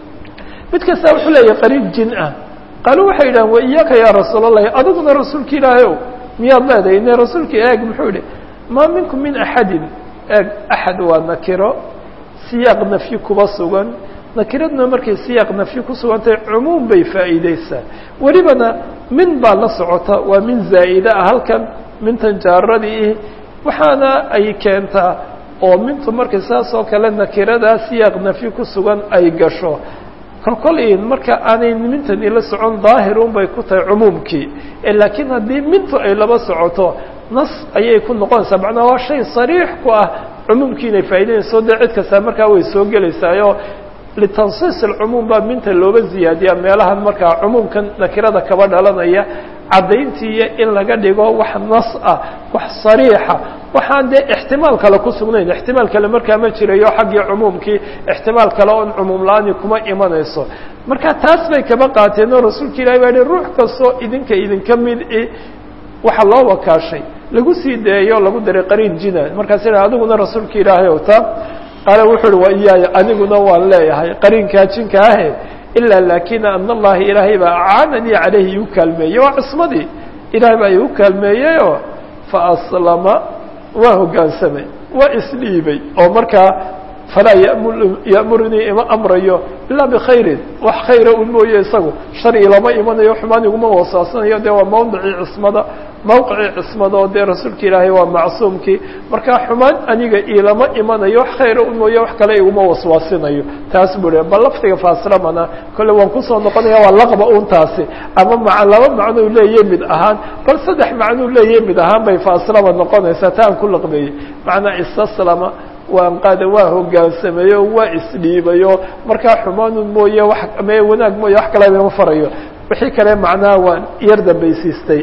mid kasta wuxuu leeyahay qariin jin ah qaaluu waxay yidhahan wa iyaaka yaa rasuul allahi adiguna rasuulka ilaahay ow miyaad leedahay ine rasuulka eeg muxuu yihi maa minkum min axadin eeg axad waa nakiro siyaaq nafyi kuba sugan nakiradna markay siyaaq nafyi ku sugantahay cumuum bay faa'iideysaa welibana min baa la socota waa min zaa'ida ah halkan mintan jaaradii waxaana ay keentaa oo mintu markay saas oo kale nakiradaa siyaaq nafyi ku sugan ay gasho kolkolin marka aanay mintan ila socon daahir un bay ku tahay cumuumkii laakiin haddii mintu ay laba socoto nas ayay ku noqonaysaa macnaa waa shay sariix ku ah cumuumkii inay faa'idaynayso dee cid kastaa markaa way soo gelaysaayo litansiis alcumuum baa minta looga ziyaadiyaa meelahan markaa cumuumkan nakirada kaba dhalanaya caddayntiiyo in laga dhigo wax nas ah wax sariixa waxaan dee ixtimaal kale ku sugnayn ixtimaal kale markaa ma jirayo xaggii cumuumkii ixtimaal kale oon cumuum la-aani kuma imanayso marka taas bay kaba qaateen oo rasuulka ilahi baa yihi ruux kastoo idinka idinka mid i waxaa loo wakaashay lagu sii daeyo lagu daray qariin jina markaas ina adiguna rasuulka ilaahay o taa qaala wuxu uhi waa iyaaya aniguna waan leeyahay qariinkaa jinka ahe ilaa laakina ana allahi ilaahay baa acaananii caleyhi igu kaalmeeyey waa cismadii ilahay baa igu kaalmeeyeyoo fa aslama waa hoggaansamay waa isdhiibay oo markaa falaa ya'murnii ima amrayo ilaa bikhayrin wax khayra un mooye isagu shar ilama imanayo xumaan iguma wasaasanayo dee waa mawdicii cismada mawqicii cismada oo dee rasuulka ilaahay waa macsuumkii markaa xumaan aniga ilama imanayo wax khayra un mooye wax kale iguma waswaasinayo taas buu hi bal laftiga faaslamana kolle waan kusoo noqonaya waa laqba un taasi ama ma laba macnuu leeyahy mid ahaan bal saddex macnuu leeyahy mid ahaan bay faaslama noqonaysaa ta aan ku laqbeeyey macnaa istaslama waan qaada waa hogaansameeyo waa isdhiibayo markaa xumaanun mooye wax me wanaag mooye wax kale ima farayo wixii kale macnaha waan yar dambaysiistay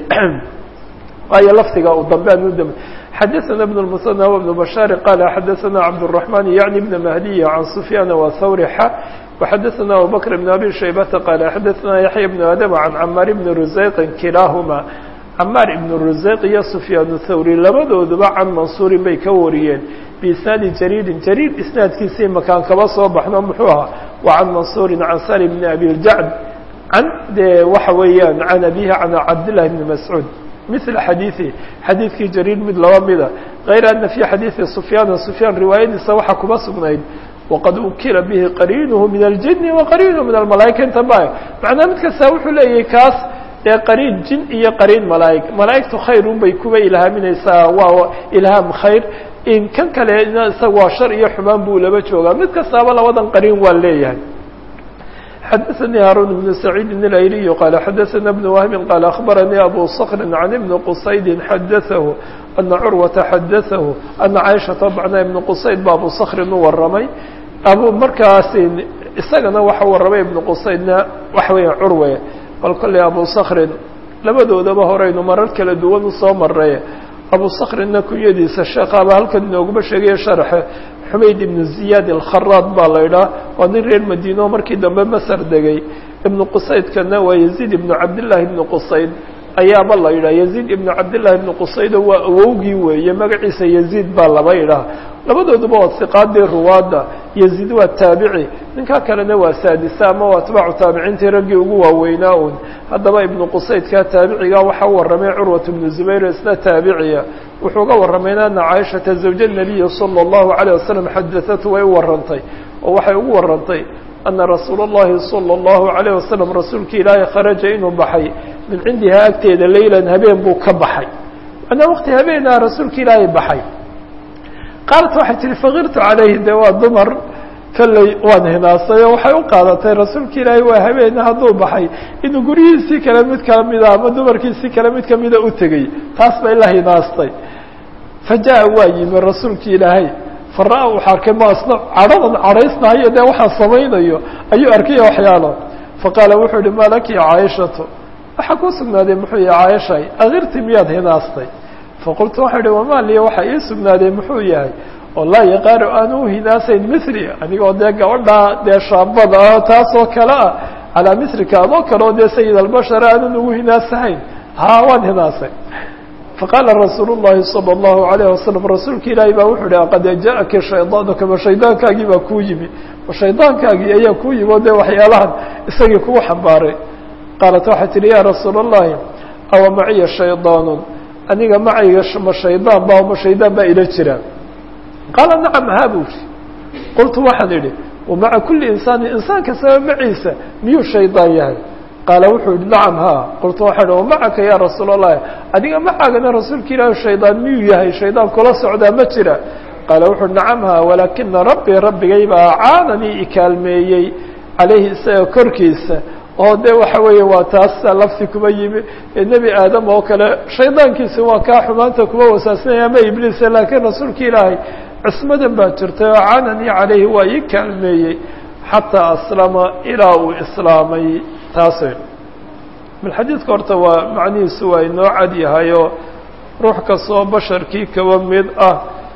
waayo laftiga u dambe an u dambe xadaثna بن المثنى وبن بشhاaر qال xadaثna cبدالرحمن يعني بن مهدي عن سفyان وثور ح وxadaثna أبوبكر بن أبي شhيبة qال xadaثna يحيى بن آdم عن cmاr بن رزيق kilaahma cmاr بن رزيق iyo سفyان الthوري labadooduba can maنصuurin bay ka wariyeen بisناadi jrيri jrيr isنaadkiisii makaan kaba soo baxno muxuu ahaa وعan maنصuuri عan sل بن أbي الجعد عن de waxa weeyaan عan أbيه عن cabdاللahi بن مسعوud مثل xadيiثi xadiidkii jrيir mid laba mida غayr أنa في xadيiثi سفyاn سفyاn riwaayadiisa waxaa kuma sugnayd وqad ukila bihi qariinuhu min الجiن وaqariinuhu min الmalaaئika inta ba macnaa mid kasta wuxuu leeyahay kaas dee qariin jin iyo qariin malaaئig malaaئigtu khayr un bay kuba ilhaaminaysaa waa ilhaam khayr in kan kale isaga waa shar iyo xumaan buu laba joogaa mid kastaaba labadan qariin waa leeyahay xadaثnي hاrون بن سعيid الأيلي qال xadaثna بن وهب qال أخبرnي أbو صkر عن بن qصayd xadaثه أنa curوaةa xadaثه أنa caiشhaةa bacna iبن qصayd ba abu صkrin u waramay abu markaas isagana waxa waramay iبن qصaydna waxa weya curwe bal kolley abu صkrin labadoodaba horeynu marar kala duwan usoo maray abu صkrinna kunyadiisa sheekaba halkan inooguma sheegaya sharxe xumayd ibnu ziyaad alkharaad baa la idhaah waa nin reer madiino markii dambe masar degay ibnu qusaydkana waa yaziid ibnu cabdillaahi ibnu qusayd ayaaba la yidhah yaziid ibnu cabdillahi ibnu qusaydo waa awowgii weeye magaciisa yaziid baa laba idhaah labadooduba waa siqaadii ruwaadda yaziid waa taabici ninkaa kalena waa saadisa ama waa atbaacu taabiciintii raggii ugu waaweynaa un haddaba ibnu qusaydka taabiciga waxaa u warramay curwat ibnu zubayr isna taabiciya wuxuu ga warramayna ana caaishata zawja nabiyi sala allahu calayh wasalam xadaatu way u warrantay oo waxay ugu warrantay ana rasuula اllahi salى اllahu عalayه wasalam rasuulka ilaahay kharaja inuu baxay min cindihaa agteeda leylan habeen buu ka baxay manaa waqti habeenaa rasuulka ilaahay baxay qaalat waxay tihi fakirtu calayhi de waa dumar kalley waan hinaasay oo waxay u qaadatay rasuulka ilaahay waa habeena hadduu baxay inuu guryihiisii kale mid kamida ama dumarkiisii kale mid kamida u tegey taas bay la hinaastay fa jaa waa yimi rasuulka ilaahay fara-a wuxuu arkay maasna cadhadan cadhaysnahayo dee waxaa samaynayo ayuu arkaya waxyaalo faqaala wuxuu yihi malaki caaishatu waxaa kuu sugnaaday muxuu yihi caaishay akirti miyaad hinaastay faqultu waxau ihi wamaa liya waxaa ii sugnaaday muxuu yahay oo laa yaqaanu aan u hinaasayn mili anigoo dee gabadhaa dee shaabada ah taasoo kale ah calaa milika adoo kale oo dee sayid albashar aanan ugu hinaasahayn ha waan hinaasay faqaala rasuul llahi salى اllahu alayh wasalam rasuulka ilaahi baa wuxuu ihi qad jaءaka shaydaanuka ma shaydaankaagii baa kuu yimi ma shaydaankaagii ayaa kuu yimi oo dee waxyaalahan isagii kugu xambaaray qaalat waxay tihi ya rasuul اllahi awa maciya shaydaanu aniga macayga ma shaydaan ba ma shaydaan baa ila jira qaala nacam ha buu ri qultu waxaan idhi wamaca kuli insaani insaan kastaba maciisa miyuu shaydaan yahay qaala wuxuu yihi nacam ha qultu waxaan ihi wamacaka ya rasuul allahi adiga macaagana rasuulka ilaahi shaydaan miyuu yahay shaydaan kula socdaa ma jira qaala wuxu uhi nacam ha walaakina rabbii rabbigay baa caananii ikaalmeeyey calayhi isaga korkiisa oo de waxa weeye waa taas lafti kuma yimi nebi aadam oo kale shaydaankiisi waa kaa xumaanta kuma wasaasinaya ama ibliisa laakiin rasuulka ilaahay cismadan baa jirtay oo cananii calayhi waa ii kaalmeeyey xataa aslama ilaa uu islaamay taas bal xadiidka horta waa macnihiisu waa inoo cad yahayo ruux kastoo basharkii kaba mid ah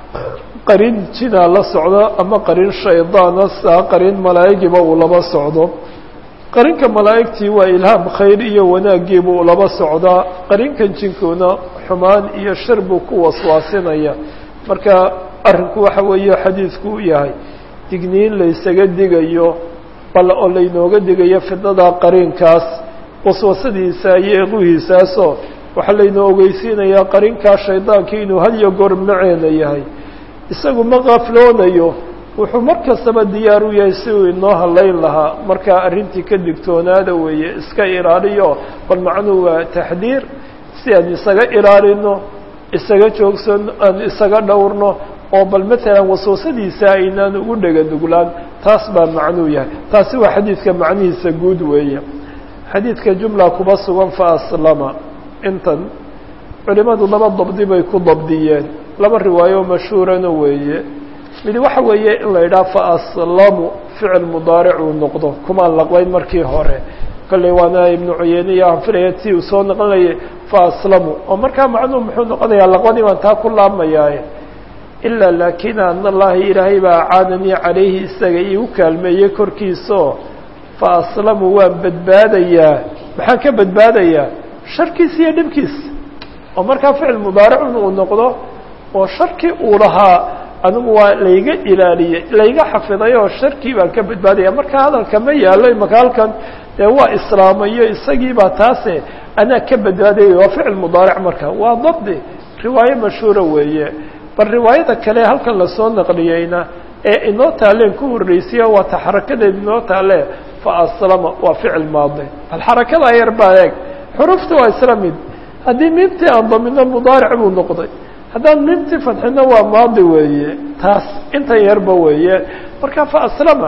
qarin jinaa la socdo ama qarin shaydaana saa qarin malaa'igiiba uu laba socdo qarinka malaa'igtii waa ilhaam khayr iyo wanaagiiba uu laba socdaa qarinkan jinkuna xumaan iyo shar buu ku waswaasinaya marka arrinku waxa weeye xadiidku u yahay digniin laysaga digayo bal oo laynooga digayo fidnada qarinkaas waswasadiisa iyo eequhiisaasoo waxaa laynoo ogeysiinayaa qarinkaa shaydaankii inuu had iyo goor maceena yahay isagu ma qafloonayo wuxuu mar kastaba diyaar u yahay si uu inoo halayn lahaa markaa arrintii ka digtoonaada weeye iska ilaaliyo bal macnuhu waa taxdiir si aan isaga ilaalino isaga joogsano aan isaga dhowrno oo bal matalan waswasadiisa aynaan ugu dhega nuglaan taas baa macnuu yahay taasi waa xadiidka macnihiisa guud weeye xadiidka jumla kuba sugan fa aslama intan culimadu laba dabdi bay ku dabdiyeen laba riwaayo mashhuurana weeye mid waxa weeye in la yidhaha fa aslamu ficil mudaaric uu noqdo kumaan laqbayn markii hore kolley waana ibnu cuyeyne iyo aan filaya ti uu soo noqonayay fa aslamu oo markaa macnuhu muxuu noqonayaa laqbadii baan taa ku laabmayaaye ilaa laakina an allahi ilaahay baa caananii calayhi isaga iigu kaalmeeyey korkiisaoo fa aslamu waan badbaadayaa maxaan ka badbaadayaa sharkiisa iyo dhibkiisa oo markaa ficil mudaaricun uu noqdo oo sharkii uu lahaa anigu waa layga ilaaliyey layga xafiday oo sharkii baan ka badbaadaya marka hadalka ma yaalo imaka halkan dee waa islaamayo isagiibaa taase anaa ka badbaadaya waa ficil mudaaric marka waa dabdi riwaayo mashhuura weeye bal riwaayada kale halkan lasoo naqliyeyna ee inoo taaleen ku horreysiya waa ta xarakadeed inoo taale fa aslama waa ficil maadi bal xarakada yar baa eeg xurufta waa isla mid haddii miimtii aan damino mudaaric buu noqday haddaan miimtii fadxino waa maadi weeye taas intan yarba weeye marka fa aslama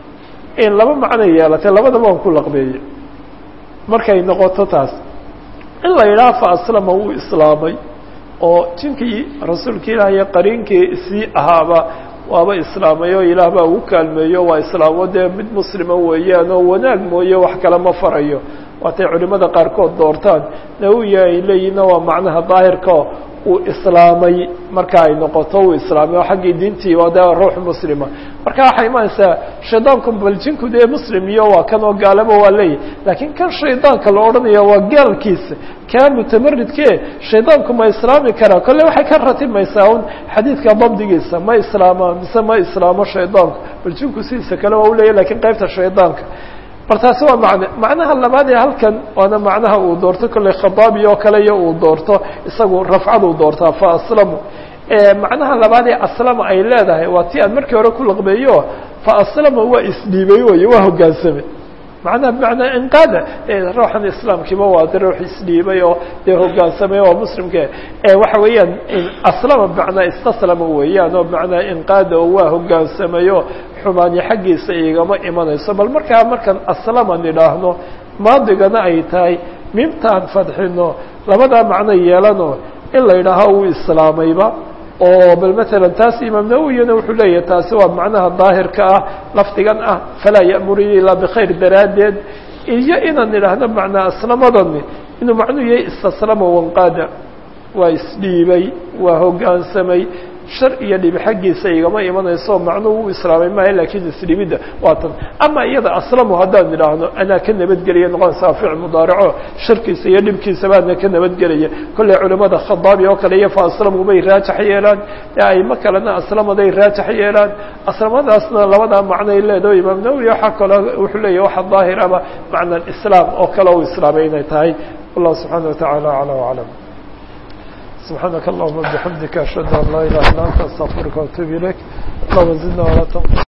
in laba macno yeelatay labadaba aan ku laqbeeye markay noqoto taas in la yidhaha fa aslama wuu islaamay oo jinkii rasuulka ilaah iyo qariinkii sii ahaaba waaba islaamay oo ilaah baa ugu kaalmeeyo waa islaamo dee mid muslima weeyaan oo wanaag mooye wax kale ma farayo waatay culimada qaarkood doortaan nawiya ay leeyihinna waa macnaha daahirka uu islaamay marka ay noqoto uu islaamay oo xaggii diintii waa dee ruux muslima marka waxay imaanaysaa shaydaanku bal jinku dee muslim iyo waa kan oo gaalaba waa leeyahy laakiin kan shaydaanka la odhanaya waa gaalkiisa kaa mutamaridke shaydaanku ma islaami karaa kolle waxay ka ratimaysaa un xadiidka dabdigiisa ma islaama mise ma islaamo shaydaanku bal jinku sidiisa kale waa uleeyahy lakiin qaybta shaydaanka bal taasi waa macne macnaha labaad ee halkan waana macnaha uu doorto kolley khadaabi oo kale iyo uu doorto isagu rafcaduu doortaa fa aslamu macnaha labaad ee aslama ay leedahay waa tii aan markii hore ku laqbeeyo fa aslama waa isdhiibay wey waa hogaansamay macnaha bimacnaa inqaada ruuxan islaamkiiba waa de ruux isdhiibay oo dee hogaansamay oo muslimka waxa weeyaan aslama bimacnaa istaslama weeyaan oo bimacnaa inqaada oo waa hogaansamayo xumaani xaggiisa igama imanayso bal markaa markaan aslama nidhaahno maadigana ay tahay mimtaan fadxino labadaa macno yeelano in la yidhaaho uu islaamayba oo bal matalan taas imaam nawowiyana wuxuu leeyahay taasi waa macnaha daahirka ah lafdigan ah falaa ya'muruni ilaa bikhayr daraaddeed iyo inaan idhaahno macnaa aslamadani inuu macnuu yahay istaslama wanqaada waa isdhiibay waa hoggaansamay shar iyo dhibi xaggiisa igama imanayso macnuhu u islaamay maaha lakiin isdhibidda waa tan ama iyada aslamu haddaan idhaahno anaa ka nabadgelaya noqonaysaa ficil mudaarico sharkiisa iyo dhibkiisa baana ka nabadgelaya kolley culimada khadaabi oo kale iyo fa aslamu bay raajax yeelaan aimo kalena aslamaday raajax yeelaan aslamadaasna labadaa macnoay leedaho imaam nawowi waxaa kaloo wuxuu leeyahy waxa daahir ama macna islaam oo kale u islaamay inay tahay wallahu subxaana watacaala acla aclam سبحانك اللهم وبحمدك أشهد أن لا إله إلا أنت أستغفرك وأتوب إليك اللهم زدنا ولا تنقصنا